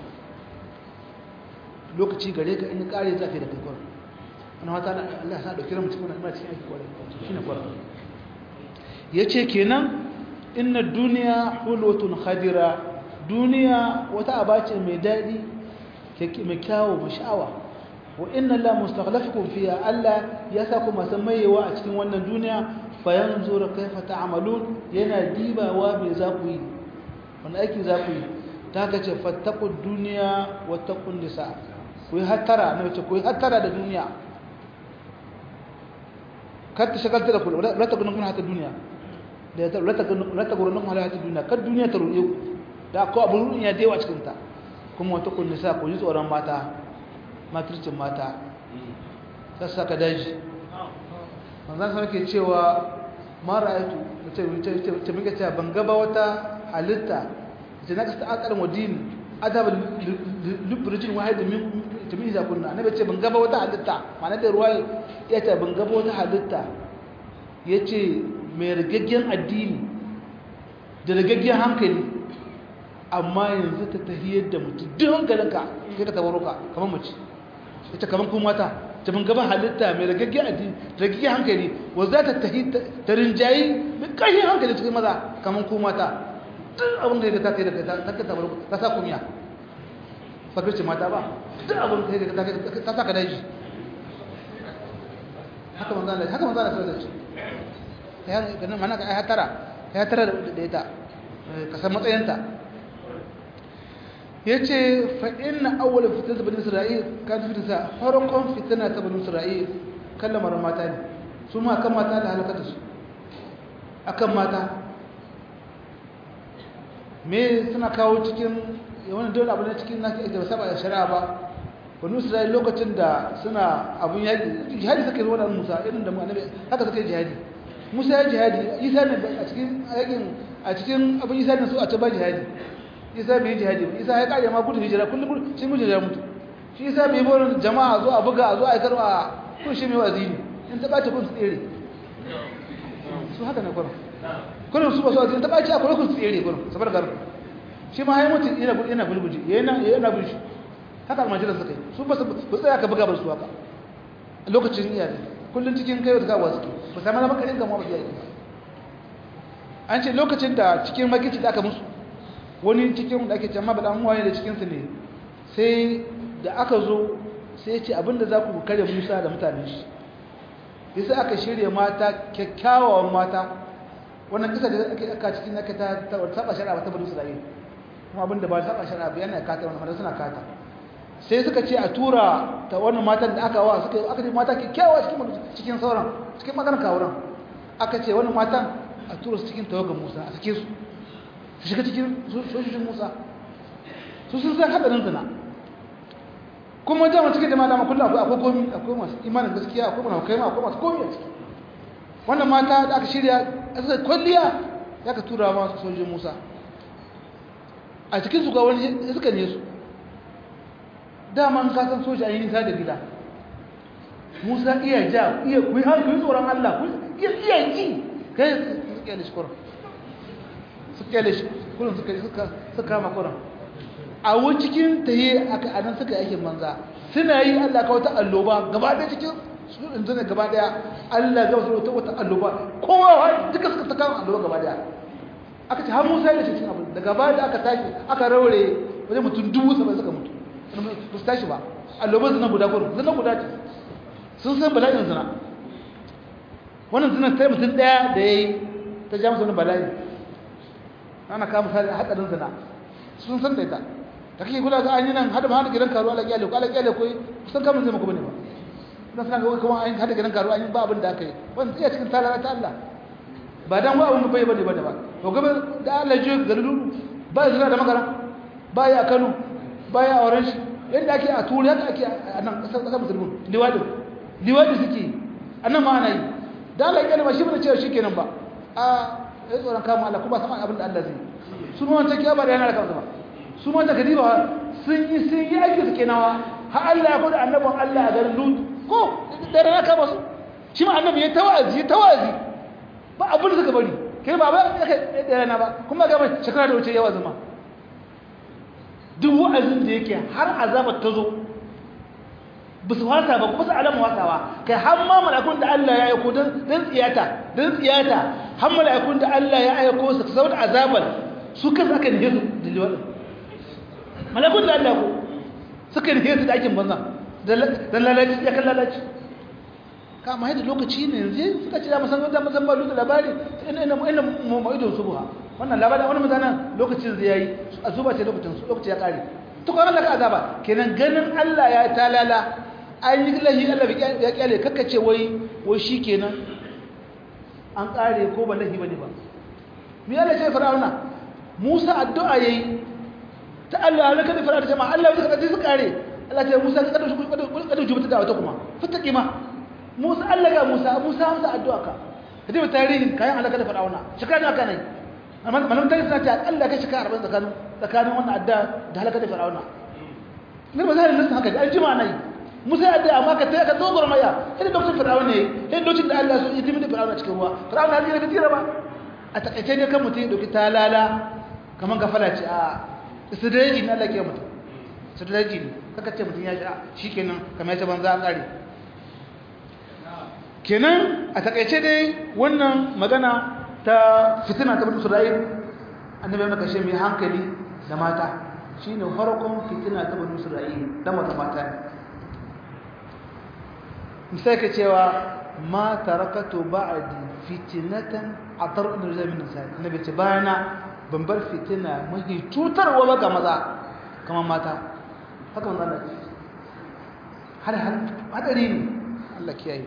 lokaci gare ka in kare za ka yi da kai kura wani wata Allah sa ɗauki ramu cikin wani cikin aiki kura shi ne kura ya ce kenan inna duniya hulotun khadira duniya wata abace mai daɗi mai kyawo mai sha'awa wa inna la mustakhlafikum fiha alla yasaku masamayewa a cikin wannan duniya fayanzur kaifa ta'malun yana dibawa me za ku yi wani aiki za ku yi ta ka ce fattaqud dunya wattaqun nisa ku yi hattara na ce ku yi hattara da duniya kar ta shagalta da ku la ta gudun kuna hata duniya da ta la ta gudun kuna hata duniya kar duniya ta ruɗe ku da ko abun ruɗin ya dewa cikin ta kuma wattaqun nisa ku ji tsoron mata matricin mata sassaka daji manzan sa ke cewa mara aitu ta muke cewa ban gaba wata halitta da na kasta akar wadini adaba lubricin wahidi min tumi za kunna na ce ban gaba wata halitta mana da ruwa ya ce ban gaba wata halitta ya ce mai rigaggen addini da rigaggen hankali amma yanzu ta tahiyar da mutum duk hankalinka sai ka tabaruka kamar mace ita kamar kuma mata ta ban gaba halitta mai ragaggen addini ragaggen hankali wa za ta tahi ta rinjayi mai ƙarfin hankali cikin maza kamar kuma mata duk abin da ya ta kai da ta ta tabaruka ta sa kumiya fakirci mata ba duk abin da ya ta kai ta sa ka daji haka manzo Allah haka manzo Allah sallallahu alaihi wasallam ya ganin mana ka ai tara ya tara da ita ka san matsayinta yace fa inna awwal fitnat bani isra'il kan fitnata farqon fitna ta bani isra'il kallamar mata ne su ma kan mata da halaka da su akan mata me suna kawo cikin wannan dole abu ne cikin nake da saba da shari'a ba bani isra'il lokacin da suna abun yaki jihadi suka yi wannan musa irin da mu annabi haka suka yi jihadi musa ya jihadi isa ne a cikin yakin a cikin abin isa ne su a ta ba jihadi isa bai jihadi ba isa ya kare ma gudun hijira kullum shi gudun hijira mutu shi isa bai borin jama'a zo a buga a zo a yi karwa kun shi mai wazini in ta ɓace kun su tsere su haka na kwanan kullum su ba su wazini ta ɓace a kwanan kun su tsere kwanan sabar garin shi ma ya mutu yana gulguji yana bin shi haka almajiran suka yi su ba su tsaya ka buga ba su haka a lokacin iyali kullum cikin kai wata kawo suke ba sami na makarin gama ba su yi an ce lokacin da cikin makici da aka musu wani cikin da ake cewa ba dan waye da cikin su ne sai da aka zo sai ya ce abinda za ku kare Musa da mutanen shi yasa aka shirya mata kyakkyawan mata wannan kisa da ake aka cikin aka ta saba shari'a ba ta bari Isra'ila kuma abinda ba saba shari'a ba yana kata wannan mata suna kata sai suka ce a tura ta wannan matan da aka wa suka aka ce mata kyakkyawa cikin cikin sauran cikin maganar kawuran aka ce wannan matan a tura su cikin tawagan Musa a sake su su shiga cikin sojojin Musa su sun san hadarin zina kuma jama'a cikin jama'a dama kullum akwai akwai komi akwai masu imanin gaskiya akwai masu kaima akwai masu komi a ciki wannan mata da aka shirya a sai kwalliya ya ka tura masu sojojin Musa a cikin su ga wani suka ne su daman ka san soja a yi nisa da gida Musa iya ja iya kuyi har kuyi tsoron Allah iya iya ji kai su kyale shi kuran su kyale shi kuran suka suka kama kuran a wani cikin taye aka anan suka yi aikin manza suna yi Allah ka wata alloba gaba ɗaya cikin su inda gaba ɗaya Allah ga wata wata alloba kowa duka suka saka alloba gaba ɗaya aka ce har Musa ya cikin abu daga baya da aka tashi aka raure wajen mutum dubu saba'in suka mutu ba su tashi ba alloban zina guda gurin zina guda ce sun san bala'in zina wannan zina sai mutum ɗaya da ya yi ta ja masa wani bala'i ana kama sa haɗarin zina sun san da ita da kake kula ga an yi nan hada ma hada gidan karuwa ala kyale ko ala kyale ko kusan kamar zai maka bane ba ina suna ga kuma an hada gidan karuwa an yi ba abin da aka yi wannan iya cikin talala ta Allah ba dan wa abin bai bane bane ba to gaba da Allah ji galilu ba zina da magana ba ya Kano ba ya Orange yadda ake a Turai haka ake a nan kasar kasar musulmi liwadi liwadi suke annan ma ana yi da Allah ya kalma shi bane cewa shikenan ba a ya tsoron kama Allah kuma sama abin da Allah zai su ma wancan kiya ba da yana da kansu ba su ma daga diba sun yi sun yi aiki su kenawa har Allah ya kuda annabin Allah a garin Lut ko da rana kama su shi ma annabi ya tawazi ya tawazi ba abin da suka bari kai ba ba ya kai da rana ba kuma ga mai shekara da wuce yawa zama duk wa'azin da yake har azabar ta zo ba su wasa ba kuma su alama wasawa kai har ma malakun da Allah ya aiko don tsiyata don tsiyata har malakun da Allah ya aiko su saboda azabar su kansu aka nihe su da liwaɗin malakun da Allah ko suka nihe su da aikin banza don lalaci ya kan lalaci kama yadda lokaci ne yanzu suka ce da musamman da musamman da labari ina ina ina ma'idon su buha wannan labarin wani mutanen lokacin zai yayi a zuba ce lokacin su lokaci ya kare to kuma Allah ka azaba kenan ganin Allah ya talala an yi lahi Allah ya kyale kakkace wai wai shikenan an kare ko ba lahi bane ba me Allah ya ce fir'auna Musa addu'a yayi ta Allah ya kada fir'auna jama'a Allah ya kada su kare Allah ya ce Musa ka kada shi kada jubata da wata kuma fataki ma Musa Allah ga Musa Musa amsa addu'a ka kadi tarihin kayan Allah kada fir'auna shekara ka nai amma malamin tarihi suna ce Allah ka shekara 40 tsakanin tsakanin wannan addu'a da halaka da fir'auna ne ba zai nasa haka da aljima nai Musa ya addu'a amma ka ta ka dogor maya idan lokacin fir'auna ne idan lokacin da Allah ya yi da fir'auna cikin ruwa fir'auna ya tsira tsira ba a takaice ne kan mutum ya dauki talala kaman gafala ce a istidraji ne Allah ke mutum istidraji ne kaka ce mutum ya sha shikenan kamar ya ce banza an kare kenan a takaice dai wannan magana ta fitina ta bani Isra'il annabi ya kashe mai hankali da mata shine farkon fitina ta bani Isra'il da mata mata misai ka cewa ma tarakatu ba'di fitnatan atar da zai min sai annabi ce bayana ban bar fitina mahi cutarwa ba ga maza kamar mata haka manzo Allah har har hadari ne Allah kiyaye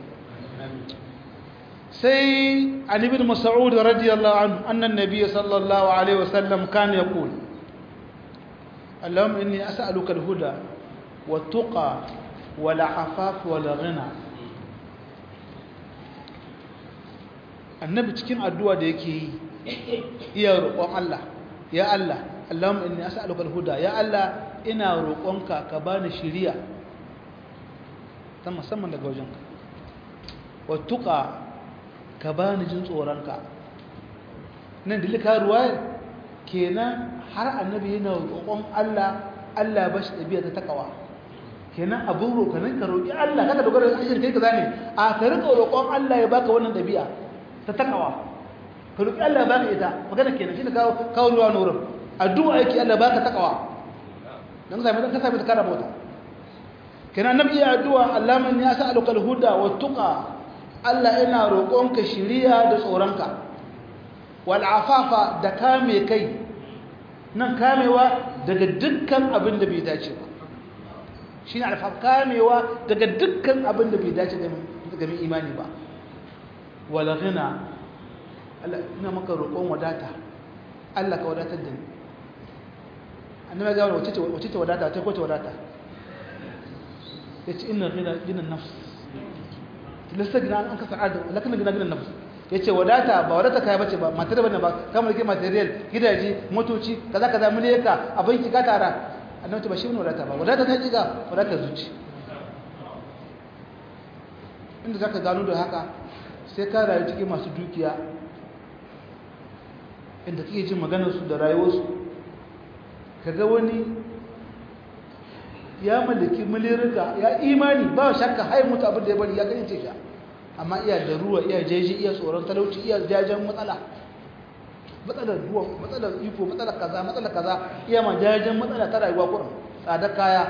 سي عن ابن مسعود رضي الله عنه أن النبي صلى الله عليه وسلم كان يقول اللهم إني أسألك الهدى والتقى والعفاف والغنى annabi cikin addu'a da yake yi iya roƙon Allah ya Allah Allahumma inni as'aluka al-huda ya Allah ina roƙonka ka bani shiriya ta musamman daga wajenka wa tuqa ka ba ni jin tsoronka nan da lika ruwa kenan har annabi yana roƙon Allah Allah ba shi ɗabi'a ta takawa kenan abin roƙonin ka roƙi Allah kaka dogara da ashirin kai ka zane a ka riƙa roƙon Allah ya baka wannan ɗabi'a ta takawa ka roƙi Allah ya baka ita magana kenan shi ne kawo kawo ruwa na wurin addu'a yake Allah baka takawa dan sai dan ka sai ka rabota kana nabi ya addu'a Allah man ya sa'aluka al-huda wa tuqa Allah ina roƙonka shiriya da tsoronka wal afafa da kame kai nan kamewa daga dukkan abin da bai dace ba shine alfaf kamewa daga dukkan abin da bai dace ga mai imani ba wal ghina Allah ina maka roƙon wadata Allah ka wadatar da ni annabi ga wace ce wace ce wadata ta ko ce wadata yace inna ghina gina nafs lissa gina an ka sa'ada lakin gina gina nafs yace wadata ba wadata kai bace ba matar bane ba kamar ke material gidaje motoci kaza kaza muleka abin ki ka tara annabi ba shi ne wadata ba wadata ta jiga wadata zuci inda zaka gano da haka sai ka rayu cikin masu dukiya inda kake jin maganarsu da rayuwarsu kaga wani ya mallaki milirika ya imani ba shakka hai mutu abin da ya bari ya gani ce sha amma iya da ruwa iya jeji iya tsoron talauci iya jajen matsala matsalar ruwa matsalar iko matsalar kaza matsalar kaza iya ma jajen matsala ta rayuwa kurin tsadar kaya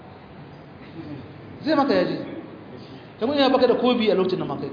zai maka yaji kamar yana baka da kobi a lokacin da makai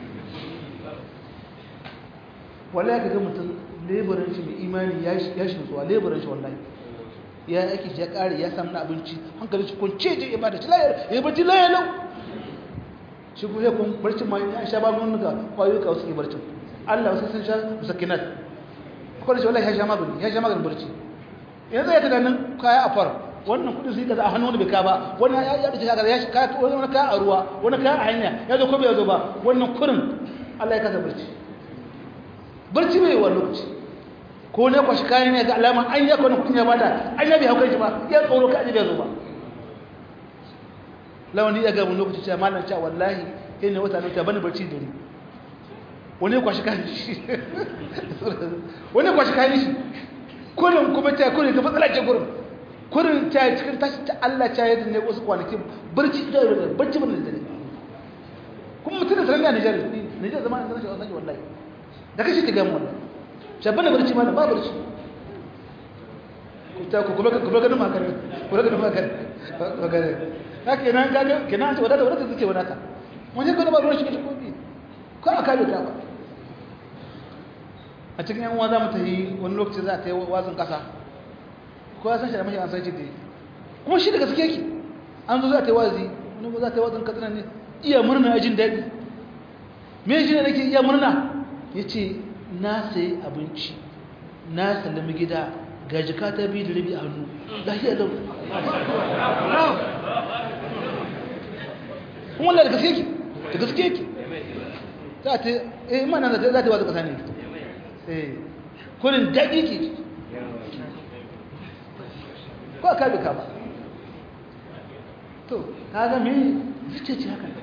wallahi ka ga mutum leburan shi mai imani ya shi nutsuwa leburan shi wallahi ya aiki ya kare ya samu abinci hankali shi kunce je ya bada tilayar ya bada tilayar lau shi kuma kun barcin ma ya sha babu wani ga kwayoyi ka suke barcin Allah wasu sun sha musakinat akwai shi wallahi ya sha magani ya sha maganin barci yanzu ya tunanin kaya a far wannan kudin su yi kaza a hannu wani bai ka ba wani ya ya dace kaza ya shi kaya wani kaya a ruwa wani kaya a hanya ya zo ko bai zo ba wannan kurin Allah ya kasa barci barci bai wa lokaci ko ne kwashi kayan ne ga alama an ya kwana kudin ya bada an ya bai haukan shi ba ya tsoro ka ajiye zo ba lawani ya ga mun lokaci cewa malam cewa wallahi kai ne wata nota bani barci dare wani kwashi kayan shi wani kwashi kayan shi kurin kuma ta kurin ga matsala ce kurin kurin ta cikin tashi ta Allah ta yi ne wasu kwanakin barci da barci ban da dare kuma mutum da sanar da Nijar Nijar zama an sanar shi wallahi da kashi ta gamu wallahi shabana barci ma ba barci ku ta ku kuma kuma ganin makare ku ganin makare makare haka nan ga kenan ta wadata wadata take wadata wani gano ba ruwan shi kace kofi ko aka bi ka ba a cikin yan uwa za mu tafi wani lokaci za ta yi wazin kasa ko ya san shi da mashi an san shi da kuma shi daga suke ki an zo za ta yi wazi wani za ta yi wazin katsina ne iya murna a jin daɗi me shi ne nake iya murna ya ce na sayi abinci na sallami gida ga jika ta biyu da rabi a hannu lafiya lau kuma wallah da gaske ki da gaske ki za ta eh mana za ta wasu kasa ne eh kurin daɗi ki ko aka bi ka ba to ka ga me zuce ce haka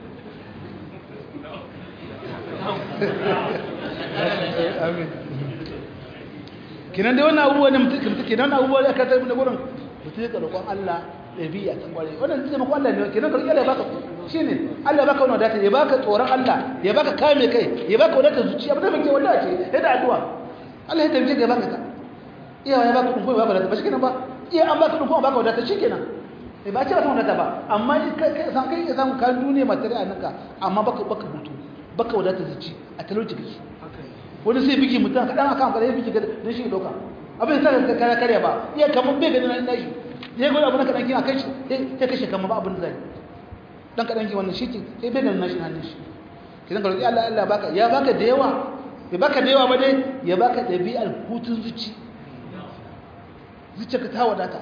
amin kinan dai wannan abubuwa ne mutum kinan wannan abubuwa aka tarbi da gurin mutum ya roƙon Allah ɗabi'a ta kware wannan zai maka Allah ne kinan ka Allah ya baka shine Allah ya baka wannan wadata ya baka tsoron Allah ya baka kame kai ya baka wadata zuciya ba da muke wallahi ce yadda addu'a Allah ya tabbata ya baka ta iya ya baka kun ko baka wadata ba shikenan ba iya an baka kun ko baka wadata shikenan eh ba ce ba wadata ba amma kai san kai ka samu kan duniya material naka amma baka baka hutu baka wadata zuci a talauci kake wani sai biki mutum kaɗan akan kare ya biki don shi doka abin sa ka kare kare ba iya kamar bai gani na shi ya gwada abu na kaɗan kin a kai shi ya kashe kamar ba abin da zai dan kaɗan kin wannan shi ke sai bai gani na shi hannun shi ki zan karɓi Allah Allah baka ya baka da yawa ya baka da yawa ba dai ya baka ɗabi'ar hutun zuci zuciya ka ta wadata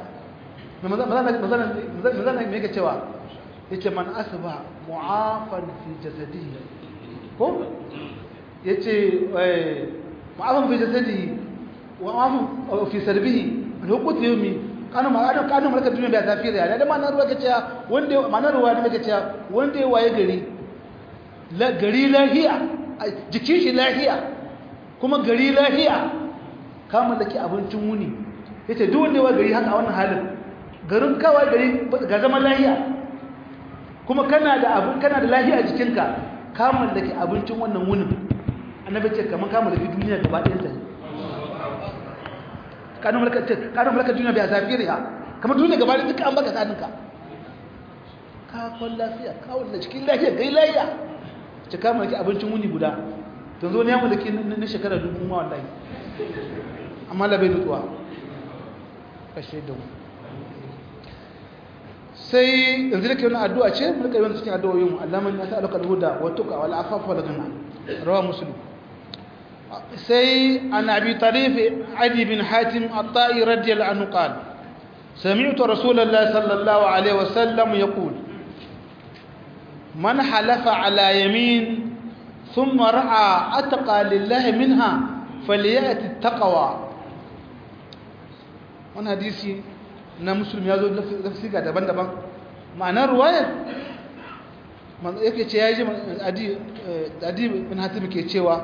mazana me yake cewa yace man asba mu'afan fi jasadihi ko ya ce ma'afin fi jasadi wa ma'afin fi sarbihi da hukutu yau mi kanu ma'adon kanu malakar duniya bai zafi da da ma'anar ruwa kace wanda ma'anar ruwa ne kace wanda ya waye gari gari lahiya jikin shi lahiya kuma gari lahiya ka mallaki abincin wuni yace duk wanda ya waye gari haka a wannan halin garin kawai gari ga zaman lahiya kuma kana da abin kana da lahiya a jikinka ka mallaki abincin wannan wunin annabi ce kamar kama da duniya gaba ɗayan ta kanu malaka kanu malaka duniya bi azafiriha kamar duniya gaba da duka an baka saninka ka kwan lafiya ka wanda cikin lafiya kai lafiya ci ka mallaki abincin wuni guda to zo ne ya mallaki na shekara dubu ma wallahi amma la bai nutsuwa kashe da mu sai yanzu da ke wani addu'a ce mulka yi wani cikin addu'o'in allaman ya sa'aluka alhuda wa tuka wal afafa wal gana rawa muslim sai an abi tarif adi bin hatim at-ta'i radiyallahu anhu qala سمعت رسول الله صلى الله عليه وسلم يقول من حلف على يمين ثم رأى أتقى لله منها فليأتي التقوى wani hadisi na musulmi ya zo lafisiga daban-daban ma'anar ruwayar yake ce ya yi adi bin hatim ke cewa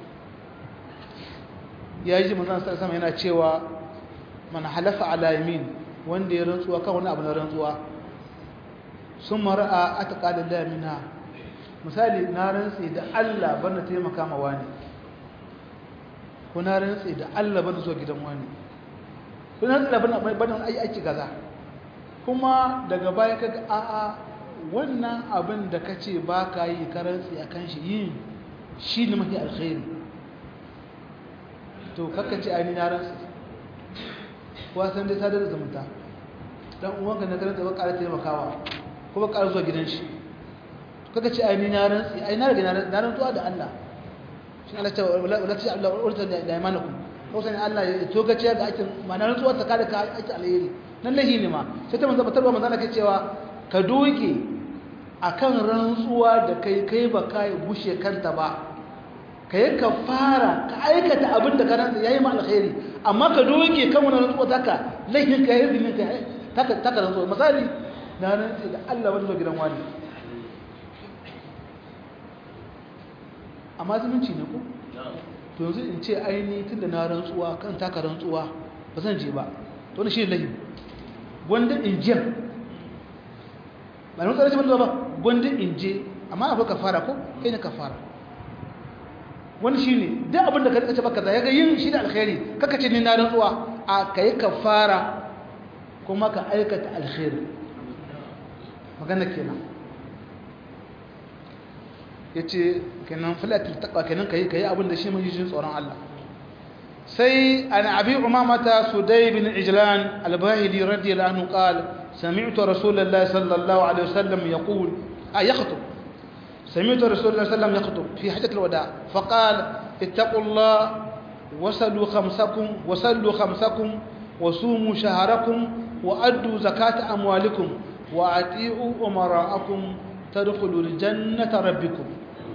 ya yi manzan sama yana cewa mana halafa ala yamin wanda ya rantsuwa kan wani abu na rantsuwa sun mara'a a taƙalin lamina misali na rantsi da allah bana taimaka ma wani ko na rantsi da allah bana zuwa gidan wani ko na rantsi da bana aiki gaza kuma daga baya kaga a'a wannan abin da ka ce ba ka yi karanci a kan shi yin shi ne mafi alkhairi to kakka ce ainihin yaransu kuwa san dai sadar da zumunta don uwanka na karanta ba ƙara taimakawa ko ba ƙara zuwa gidan shi kakka ce ainihin yaransu ai na daga na rantsuwa da Allah shi Allah ce wala ce Allah urta da imanakum ko sani Allah ya to gace ga aikin ma na rantsuwa ta kada ka aiki alheri nan lahi ne ma sai ta manzo batarwa manzo Allah ke cewa ka doke akan rantsuwa da kai kai ba kai bushe kanta ba ka yi ka fara ka aikata abin da ka rantsa yayi ma alkhairi amma ka doke kan wani rantsuwa taka laifin ka yi zinin ka taka taka rantsuwa misali na rantsa da Allah wani zo gidan wani amma zumunci ne ko to yanzu in ce aini tunda na rantsuwa kan taka rantsuwa ba zan je ba to ne shi laifin gwanda in jiya ba na mutane ce ba gwanda in je amma akwai kafara ko kai ne kafara wani shi ne duk abin da ka rikace baka za ya ga yin shi da alkhairi kaka ce ni na rantsuwa a ka yi kafara kuma ka aikata alkhairi magana kenan ya ce kenan filatul taqwa kenan ka yi ka yi abin da shi mai jin tsoron Allah sai an abi umamata sudai bin ijlan albahili radiyallahu anhu qala سمعت رسول الله صلى الله عليه وسلم يقول آه يخطب سمعت رسول الله صلى الله عليه وسلم يخطب في حجة الوداع فقال اتقوا الله وسلوا خمسكم وسلوا خمسكم وصوموا شهركم وأدوا زكاة أموالكم وأطيعوا أمراءكم تدخلوا الجنة ربكم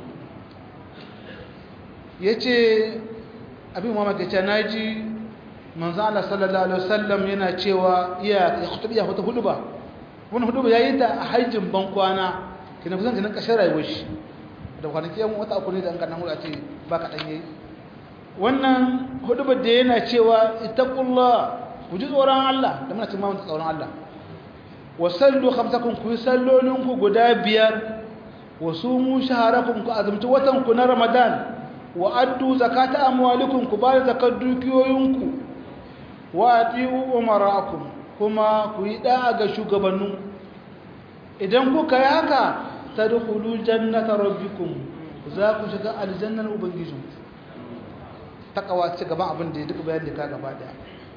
yace abin mamaki ce naji manzo Allah sallallahu alaihi wasallam yana cewa iya ya khutubi ya hutu huduba wannan huduba yayi ta a hajjin ban kwana kina kusan kina kashin rayuwar shi da kwanaki yan wata uku ne da an kana hula ce ba ka dan yayi wannan huduba da yana cewa ittaqullah ku ji tsoron Allah da muna cewa mun tsoron Allah wa sallu khamsakum ku sallolin ku guda biyar wa sumu shaharakum ku azumci watan ku na Ramadan wa addu zakata amwalikum ku ba zakat dukiyoyinku wa ati'u umara'akum kuma ku yi da'a ga shugabannin idan kuka yi haka tadkhulu jannata rabbikum za ku shiga aljannar ubangijin takawa ce gaban abin da ya duka bayan da ka gaba daya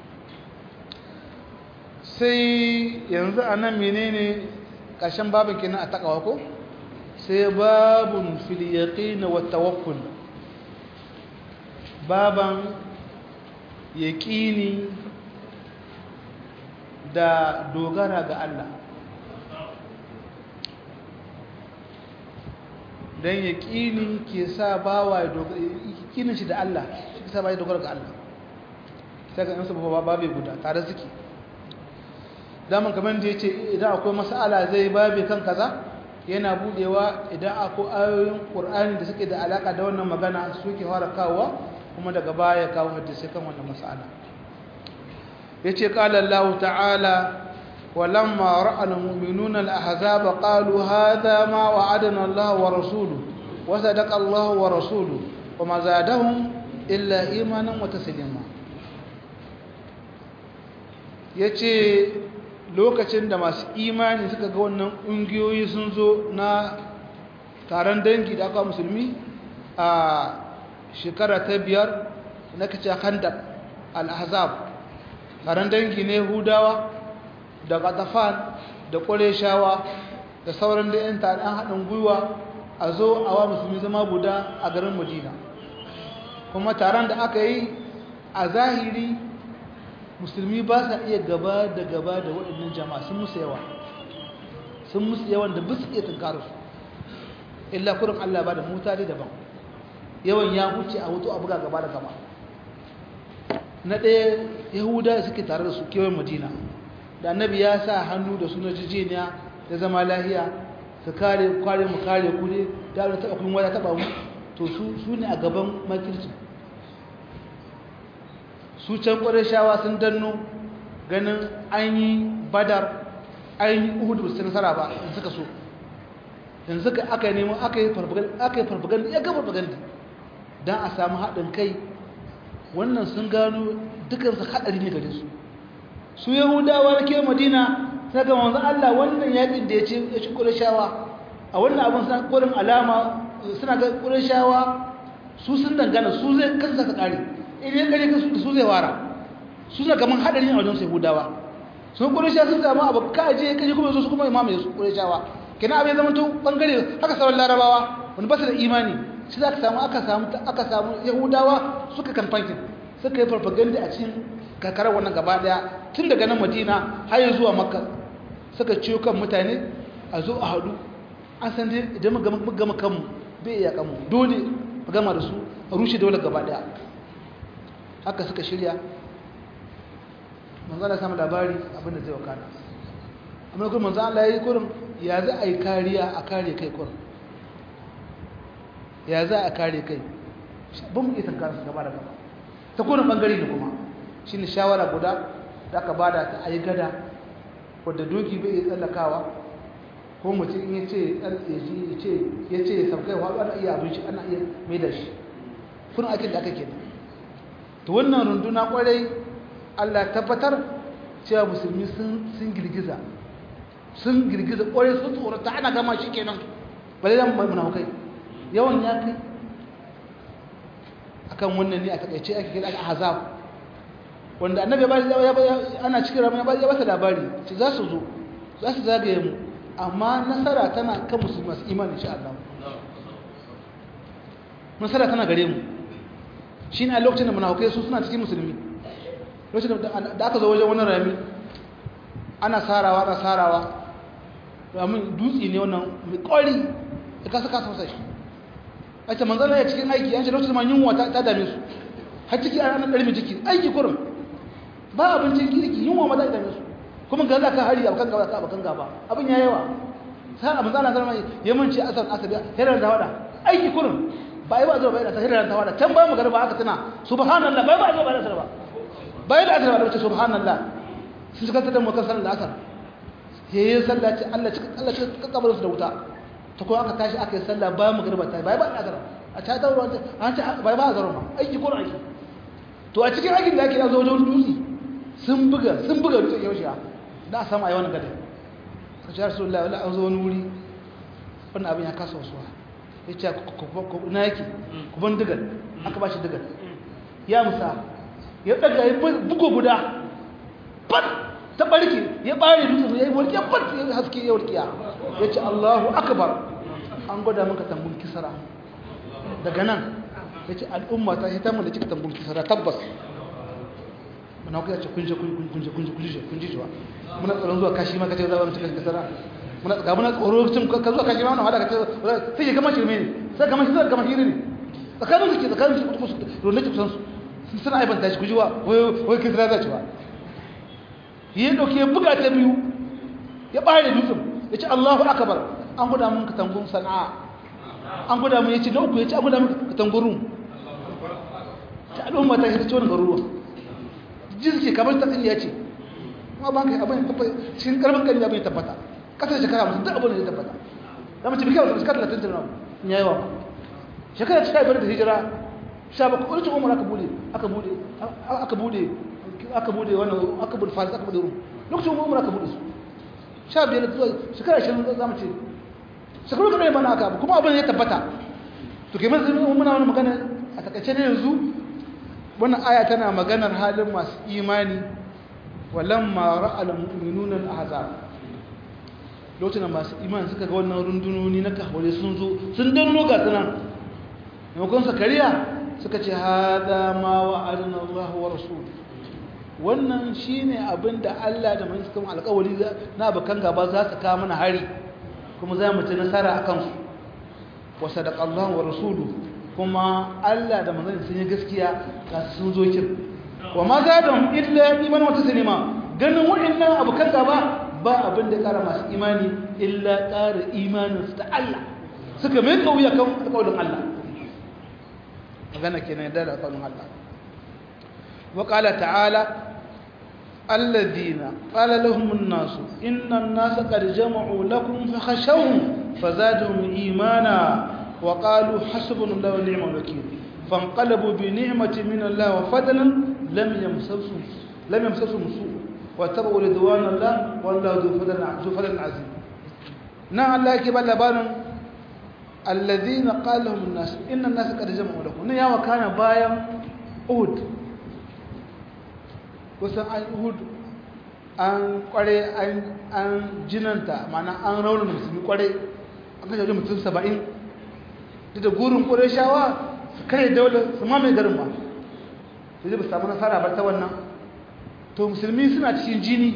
sai yanzu anan menene ƙarshen babin kenan a takawa ko sai babun fil yaqin wa tawakkul baban yaƙini da dogara ga Allah don yaƙini ke sa bawa yaƙinin shi da Allah shi ke sa ba ya dogara ga Allah sai ga yansu ba babe guda tare suke daman kamar da ya ce idan akwai masala zai babe kan kaza yana budewa idan akwai ayoyin ƙur'ani da suke da alaƙa da wannan magana suke fara kawowa kuma daga baya kawo hadisi kan wannan mas'ala yace qala Allah ta'ala walamma ra'a al-mu'minuna al-ahzaba qalu hadha ma wa'adana Allah wa rasuluhu wa sadaqa Allah wa rasuluhu wama zadahum illa imanan wa taslima ya ce lokacin da masu imani suka ga wannan ƙungiyoyi sun zo na taron dangi da aka musulmi a shekara ta biyar na kace khandaq al-ahzab taron dangi ne hudawa da qatafan da qurayshawa da sauran da yan taron haɗin gwiwa a zo a wa musulmi zama guda a garin madina kuma taron da aka yi a zahiri musulmi ba sa iya gaba da gaba da waɗannan jama'a sun musu yawa sun musu yawan da bisu iya tunkarar su illa kurin Allah ba da mutane daban yawan ya huce a hutu a buga gaba da gaba na ɗaya yahuda suke tare da su kewayen madina da annabi ya sa hannu da suna jijiniya da zama lahiya su kare kware mu kare ku ne da wani taɓa kun wada taɓa mu to su ne a gaban makirci su can ƙwarar sun danno ganin an yi badar an yi uhudu ba su nasara ba in suka so yanzu ka aka yi neman aka yi farfaganda ya ga farfaganda don a samu haɗin kai wannan sun gano dukansu haɗari ne gare su su yahudawa na ke madina suna ga wanzan allah wannan yaƙin da ya ce ya ci ƙurashawa a wannan abin suna ƙurin alama suna ga ƙurashawa su sun dangana su zai kansa ta ƙare in ya ƙare kansu da su zai wara su suna gaman haɗari a wajen su yahudawa sun ƙurashawa sun samu abu kaje kaje kuma su kuma imamaye su ƙurashawa kina abin zama to bangare haka sauran larabawa wani ba su da imani shi za ka samu aka samu aka samu yahudawa suka kamfankin suka yi farfaganda a cikin karkarar wannan gaba daya tun daga nan madina har zuwa makka suka ciyo kan mutane a zo a haɗu an san dai idan mu gama kanmu bai iya kanmu dole mu gama da su a rushe dole gaba daya haka suka shirya manzo Allah samu labari abinda zai wakana amma kuma manzo Allah yayi kurin ya za a yi kariya a kare kai kurin ya za a kare kai ban mu iya tankar su gaba da gaba ta kurin bangare da kuma shine shawara guda da aka bada ta ayi gada wadda doki bai iya tsallakawa ko mutum in yace yace yace ya saukai wa ana iya abin shi ana iya mai da shi kun akin da aka kenan to wannan runduna kwarai Allah tabbatar cewa musulmi sun sun girgiza sun girgiza kwarai sun tsorata ana gama shi kenan bale zan mai munafukai yawan ya kai akan wannan ne a takaice ake kira ahzab wanda annabi ba ana cikin ramai ya ba ta labari ce za su zo za su zagaye mu amma nasara tana kan musulmi masu imani insha Allah nasara tana gare mu shine a lokacin da munafukai su suna cikin musulmi lokacin da aka zo wajen wani rami ana sarawa ana sarawa ramin dutse ne wannan mai ƙwari da kasa kasa masa shi a ce manzana ya cikin aiki an ce lokacin ma yunwa ta dame su har ciki a ranar ɗari mai ciki aiki kurum ba abincin kirki yunwa ma ta dame su kuma ga za ka hari abokan gaba ka abokan gaba abin ya yawa sai abin zana zama ya manci asar asabiya hirar da wada aiki kurum ba yi ba zuwa bayan asar hirar da wada can bayan magana ba aka tuna subhanallah bai ba zuwa bayan asar ba bayan asar ba da wace subhanallah sun shiga da mutan sanar da asar yayin sallah ce Allah cika Allah cika kabarin su da wuta ta kuma aka tashi aka yi sallah bayan magriba ta bai ba azara a ta ta ruwa an ce bai ba azara ma aiki ko aiki to a cikin aikin da ake zo wajen dutse sun buga sun buga dutse yaushe da a samu ayi wannan gada ka ce rasulullahi wala an zo wani wuri wannan abin ya kasa wasuwa ya ce na yake ku ban digal aka ba shi digal ya musa ya daga ya bugo guda bat ta barke ya bare dutsen ya yi walƙiya bat ya haske ya walƙiya ya ce Allahu akbar an gwada maka tambun kisara daga nan ya ce al'umma ta hita mun da cika tambun kisara tabbas muna kuka ce kunje kunje kunje kunje kunje kunje jiwa muna tsaron zuwa kashi ma kace za mu cika kisara muna ga muna tsoro tun ka zuwa kashi ma wannan hada kace sai ya gama shirme ne sai gama shi sai gama shirme ne tsakanin su ke tsakanin su kuma su ronne ki kusan su suna aibanta shi gujewa wai wai kisara za ci ba ya dauke ya buga ta biyu ya bare dutsen ya ce Allahu akbar an guda mun katangun sana'a an guda mun yace na uku yace an guda mun katangurun ta al'umma ta hita ciwon garuruwa jinsi kamar ta tsinya ce kuma ban kai abin tabbata cikin karbin kan abin tabbata kasar shekara musu duk abin da ya tabbata da mace bikin wasu shekara talatin da ya yi wa shekara ta biyar da hijira sha bakwai wani umar aka bude aka bude aka bude aka bude wannan aka bude faris aka bude rum lokacin umar aka bude su sha biyar zuwa shekara ashirin za mu ce shekaru kaɗai mana aka abu kuma abin ya tabbata to ke masu muna wani magana a takaice ne yanzu wannan aya tana maganar halin masu imani walamma ra'al mu'minuna al-ahzab lokacin masu imani suka ga wannan rundunoni na kahwale sun zo sun danno ga sunan maimakon sakariya suka ce hada ma wa'adana Allah wa rasul wannan shine abinda Allah da manzon kuma alƙawari na bakan gaba za su kawo mana hari kuma za mu ci nasara akan su wa sadaqa Allah wa rasuluhu kuma Allah da manzon sun yi gaskiya ga sun zo kin wa ma zadum illa iman wa taslima ganin wa'annan abukan gaba ba abin da kara masu imani illa ƙara imanin su ta Allah suka mai kauya kan alƙawarin Allah magana kenan da alƙawarin Allah wa qala ta'ala alladhina qala lahum an-nas inna an-nasa qad jama'u lakum fakhashawhum fazadahum imana وقالوا حسبنا الله ونعم الوكيل فانقلبوا بنعمة من الله وفضلا لم يمسسهم لم يمسسهم سوء واتبعوا رضوان الله والله ذو فضل ذو فضل عظيم نعم الله كبر لبان الذين قال لهم الناس ان الناس قد جمعوا لكم يا وكان بايا أهد kusan an uhud an kware an jinanta mana an raunin musulmi kware an kashe wajen mutum saba'in da gurin ƙureshawa su kare daular su mamaye garin ba su zai ba samu nasara ba ta wannan to musulmi suna cikin jini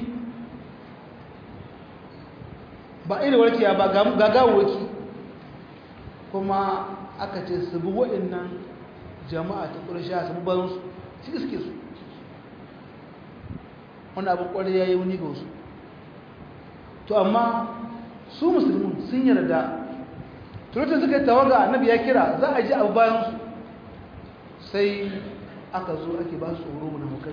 ba iri warkiya ba gagawaki kuma aka ce su bi waɗannan jama'a ta ƙureshawa su bi bayansu su iske su wani abin ƙwarai ya yi wuni ga wasu to amma su musulmi sun yarda turutun suka yi tawaga annabi ya kira za a ji abu bayansu sai aka zo ake ba su tsoro mu na hukai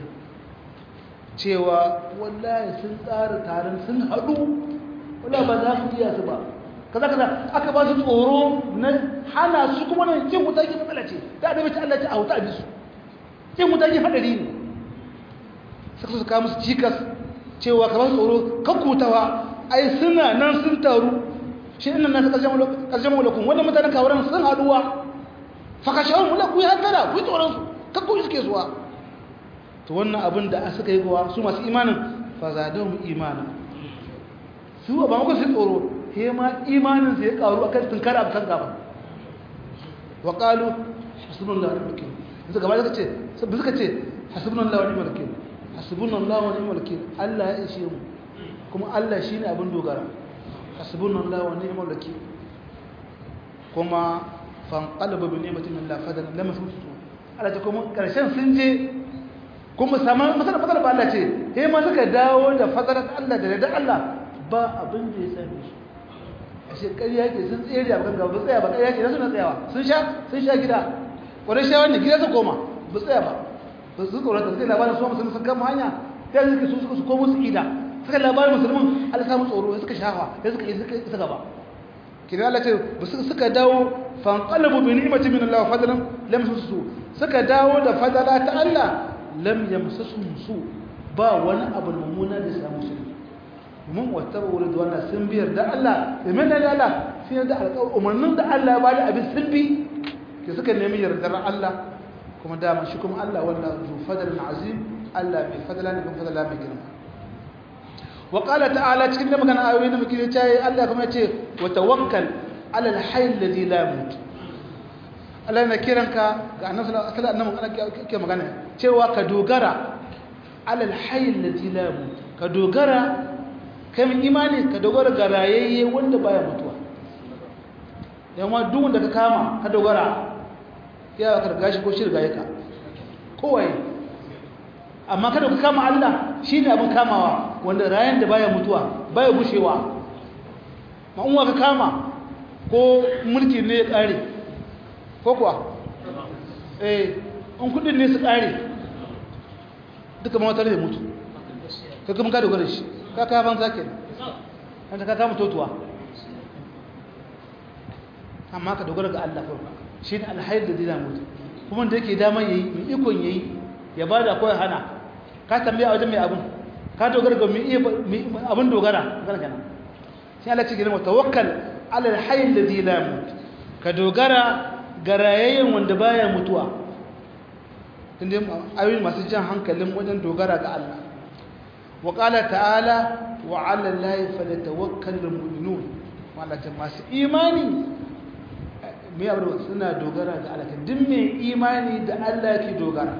cewa wallahi sun tsara taron sun haɗu wala ba za ku iya su ba kaza kaza aka ba su tsoro na hana su kuma na cin wuta ke matsala ce da annabi ta Allah ta a wuta a bisu cin wuta ke haɗari ne suka su kawo musu cikas cewa ka ba su tsoro kakkutawa ai suna nan sun taru shi inna nasu ƙarshen mulakun wanda mutanen kawaran sun haɗuwa fakashawar mulaku ya hankara ku yi tsoronsu kakku iske zuwa to wannan abin da suka yi kowa su masu imanin fazadon imanin su ba maka su tsoro he ma imanin sai ya karu a kan tunkara a kan gaba wa ƙalu hasibun lawa ne mulkin yanzu gaba suka ce suka ce hasibun lawa ne mulkin hasibun lawa ne mulkin allah ya ishe mu kuma allah shi ne abin dogara hasbuna Allah wa ni'mal wakeel kuma fanqalaba bi ni'matin min Allah fadan lam yusu Allah ta kuma karshen sun je kuma sama masala masala ba Allah ce he ma suka dawo da fadarar Allah da da Allah ba abin da ya same su ashe ƙarya ke sun tsere a kan gaba tsaya ba ƙarya ke suna tsayawa sun sha sun sha gida kwarai shawa ne gida su koma ba tsaya ba ba su tsorata sai labarin su musulmi sun kama hanya sai suka su suka su komo su ida suka labarin musulmin Allah samu tsoro suka shafa sai suka yi suka isa gaba kina Allah ce ba suka dawo fanqalabu bi ni'mati min Allah wa fadlan lam yamsusu suka dawo da fadala ta Allah lam yamsusu su ba wani abu mummuna da samu su mun wattabu ridwana sun biyar da Allah domin da Allah sai da alƙawar umarnin da Allah ya bada abin sun bi ke suka nemi yardar Allah kuma dama shi kuma Allah wanda zu fadlan azim Allah mai fadala ne kuma fadala mai girma wa qala ta'ala cikin da magana ayoyi da muke ce Allah kuma yace wa tawakkal ala al-hayy alladhi la yamut Allah yana kiranka ga annabi sallallahu alaihi wasallam ke magana cewa ka dogara ala al-hayy alladhi la yamut ka dogara kai mun imani ka dogara ga rayayye wanda baya mutuwa yamma duk wanda ka kama ka dogara ya ka riga shi ko shi riga yaka kowai amma kada ka kama Allah shine abin kamawa wanda rayan da baya mutuwa baya gushewa ma unwa ka kama ko mulki ne ya kare ko kuwa eh in kudin ne su kare duka ma wata ne mutu ka kuma ka dogara shi ka kaya ban sake an ka kama totuwa amma ka dogara ga Allah farko shi ne alhair da zai mutu kuma da yake dama yayi mai ikon yayi ya bada ko ya hana ka tambaya wajen mai abun ka dogara ga mai abun dogara magana kenan sai Allah ce gidan tawakkal ala alhayy alladhi la yamut ka dogara ga rayayyen wanda baya mutuwa tunda ayoyi masu jan hankalin wajen dogara ga Allah wa qala ta'ala wa 'ala allahi falyatawakkalul mu'minun malaka masu imani mai abu suna dogara ga Allah duk mai imani da Allah yake dogara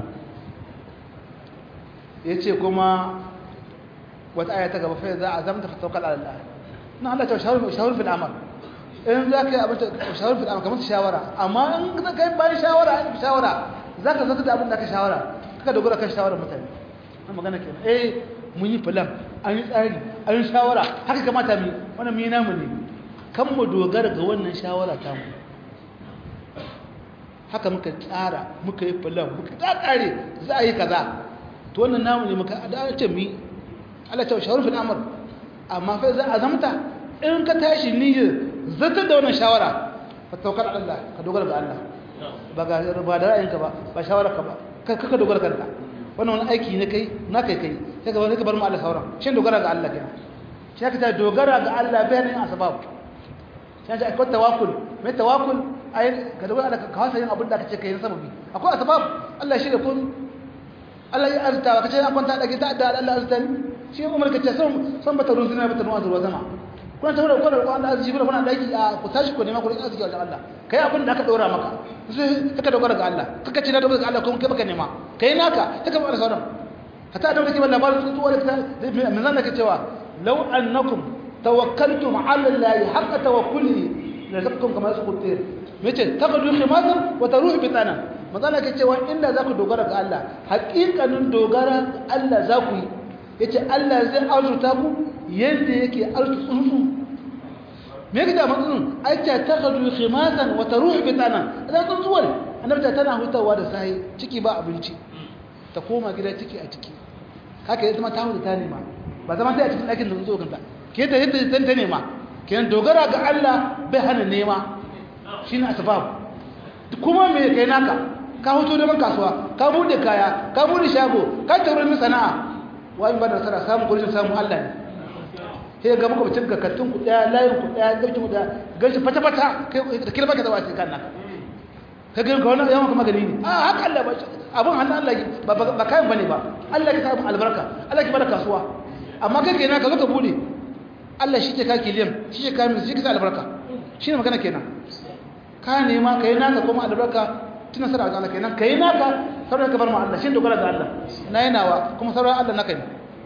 yace kuma wata aya ta gaba fa za a zamta fa tawakkal ala Allah na Allah ta shawara shawara fil amal in za ka yi abin shawara fil amal kamar shawara amma in ka kai bayan shawara an shawara za ka zata da abin da ka shawara kaka dogara kan shawara mutane an magana kenan eh mun yi filan an yi tsari an yi shawara haka kamata mu wannan mu yi namu ne kan mu dogara ga wannan shawara ta mu haka muka tsara muka yi filan muka ta kare za a yi kaza to wannan namu ne muka da ce mu Allah ta shawara fil amr amma fa za a zamta in ka tashi niyyar zata da wannan shawara fa tawakkal ala Allah ka dogara ga Allah ba ga ba da ra'ayinka ba ba shawara ka ba kaka dogara kanka wannan wani aiki ne kai na kai kai sai ka sai ka bar mu Allah sauran shin dogara ga Allah kenan shi ka ta dogara ga Allah bayanin asbab shi ka akwai tawakkul mai tawakkul ai ka dogara da ka wasa yin abin da kace kai sababi akwai asbab Allah shi da kun Allah ya arta ka ce an kwanta da gita da Allah arta ni shi umar ka ce son son bata ruwan zina bata ruwan zuwa sama kuna ta wurin kwanar kwanar arziki kuna kuna daki a ku tashi ku nema ku arziki wajen Allah kai abin da aka dora maka sai ka dogara ga Allah kaka ce na dogara ga Allah kuma kai baka nema kai naka kaka ba da sauran hatta da kake labarin tsuntsu wanda ta min zan nake cewa law annakum tawakkaltum ala Allah haqqa tawakkulihi la zakkum kama yasqut tir mace taqadu khimatan wa taruhu bitana magana ke cewa inda zaku dogara ga Allah haƙiƙanin dogara ga Allah zaku yi yace Allah zai arzuta ku yadda yake arzuta tsuntsu me yake da matsun aita taqadu khimatan wa taruhu bitana idan tsuntsuwar annabi tana hutawa da sai ciki ba abinci ta koma gida ciki a ciki haka ya zama ta huta ta nema ba zama sai a cikin ɗakin da tsuntsuwa kanta ke ta yadda ta nema kenan dogara ga Allah bai hana nema shine asbab kuma me kai naka ka hoto da kasuwa ka bude kaya ka bude shago ka tauri sana'a wa in ba da nasara samu gurin samu Allah ne sai ga muka bacin kakattun ku daya layin ku daya garkin ku daya garkin fata fata kai da kirba ka zaba sai kan naka ka ga ga wannan yawan kuma gani ne a haka Allah ba abun hannun Allah ba ba kayan bane ba Allah ya sa albarka Allah ya bada kasuwa amma kai kenan ka zo ka bude Allah shi ke ka kiliyan shi ke ka min shi ke sa albarka shine magana kenan ka nema kai naka kuma albarka tuna sara ga Allah kenan kai naka sauran ka bar mu Allah shi dogara ga Allah na yanawa kuma sauran Allah naka ne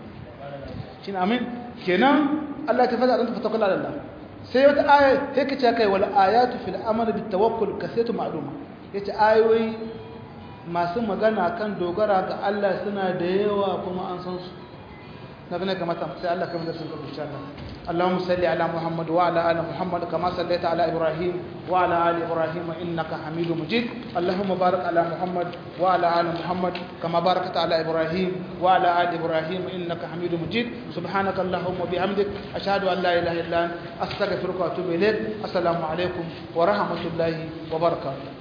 shin amin kenan Allah ta fada anta fatakwala ala Allah sai wata aya sai kace kai wal ayatu fil amali bit tawakkul kasatu ma'luma yace ayoyi masu magana kan dogara ga Allah suna da yawa kuma an san su na bane kamata sai Allah kamar da sun gaba insha Allah اللهم صل على محمد وعلى ال محمد كما صليت على ابراهيم وعلى ال ابراهيم انك حميد مجيد اللهم بارك على محمد وعلى ال محمد كما باركت على ابراهيم وعلى ال ابراهيم انك حميد مجيد سبحانك اللهم وبحمدك اشهد ان لا اله الا انت استغفرك واتوب اليك السلام عليكم ورحمه الله وبركاته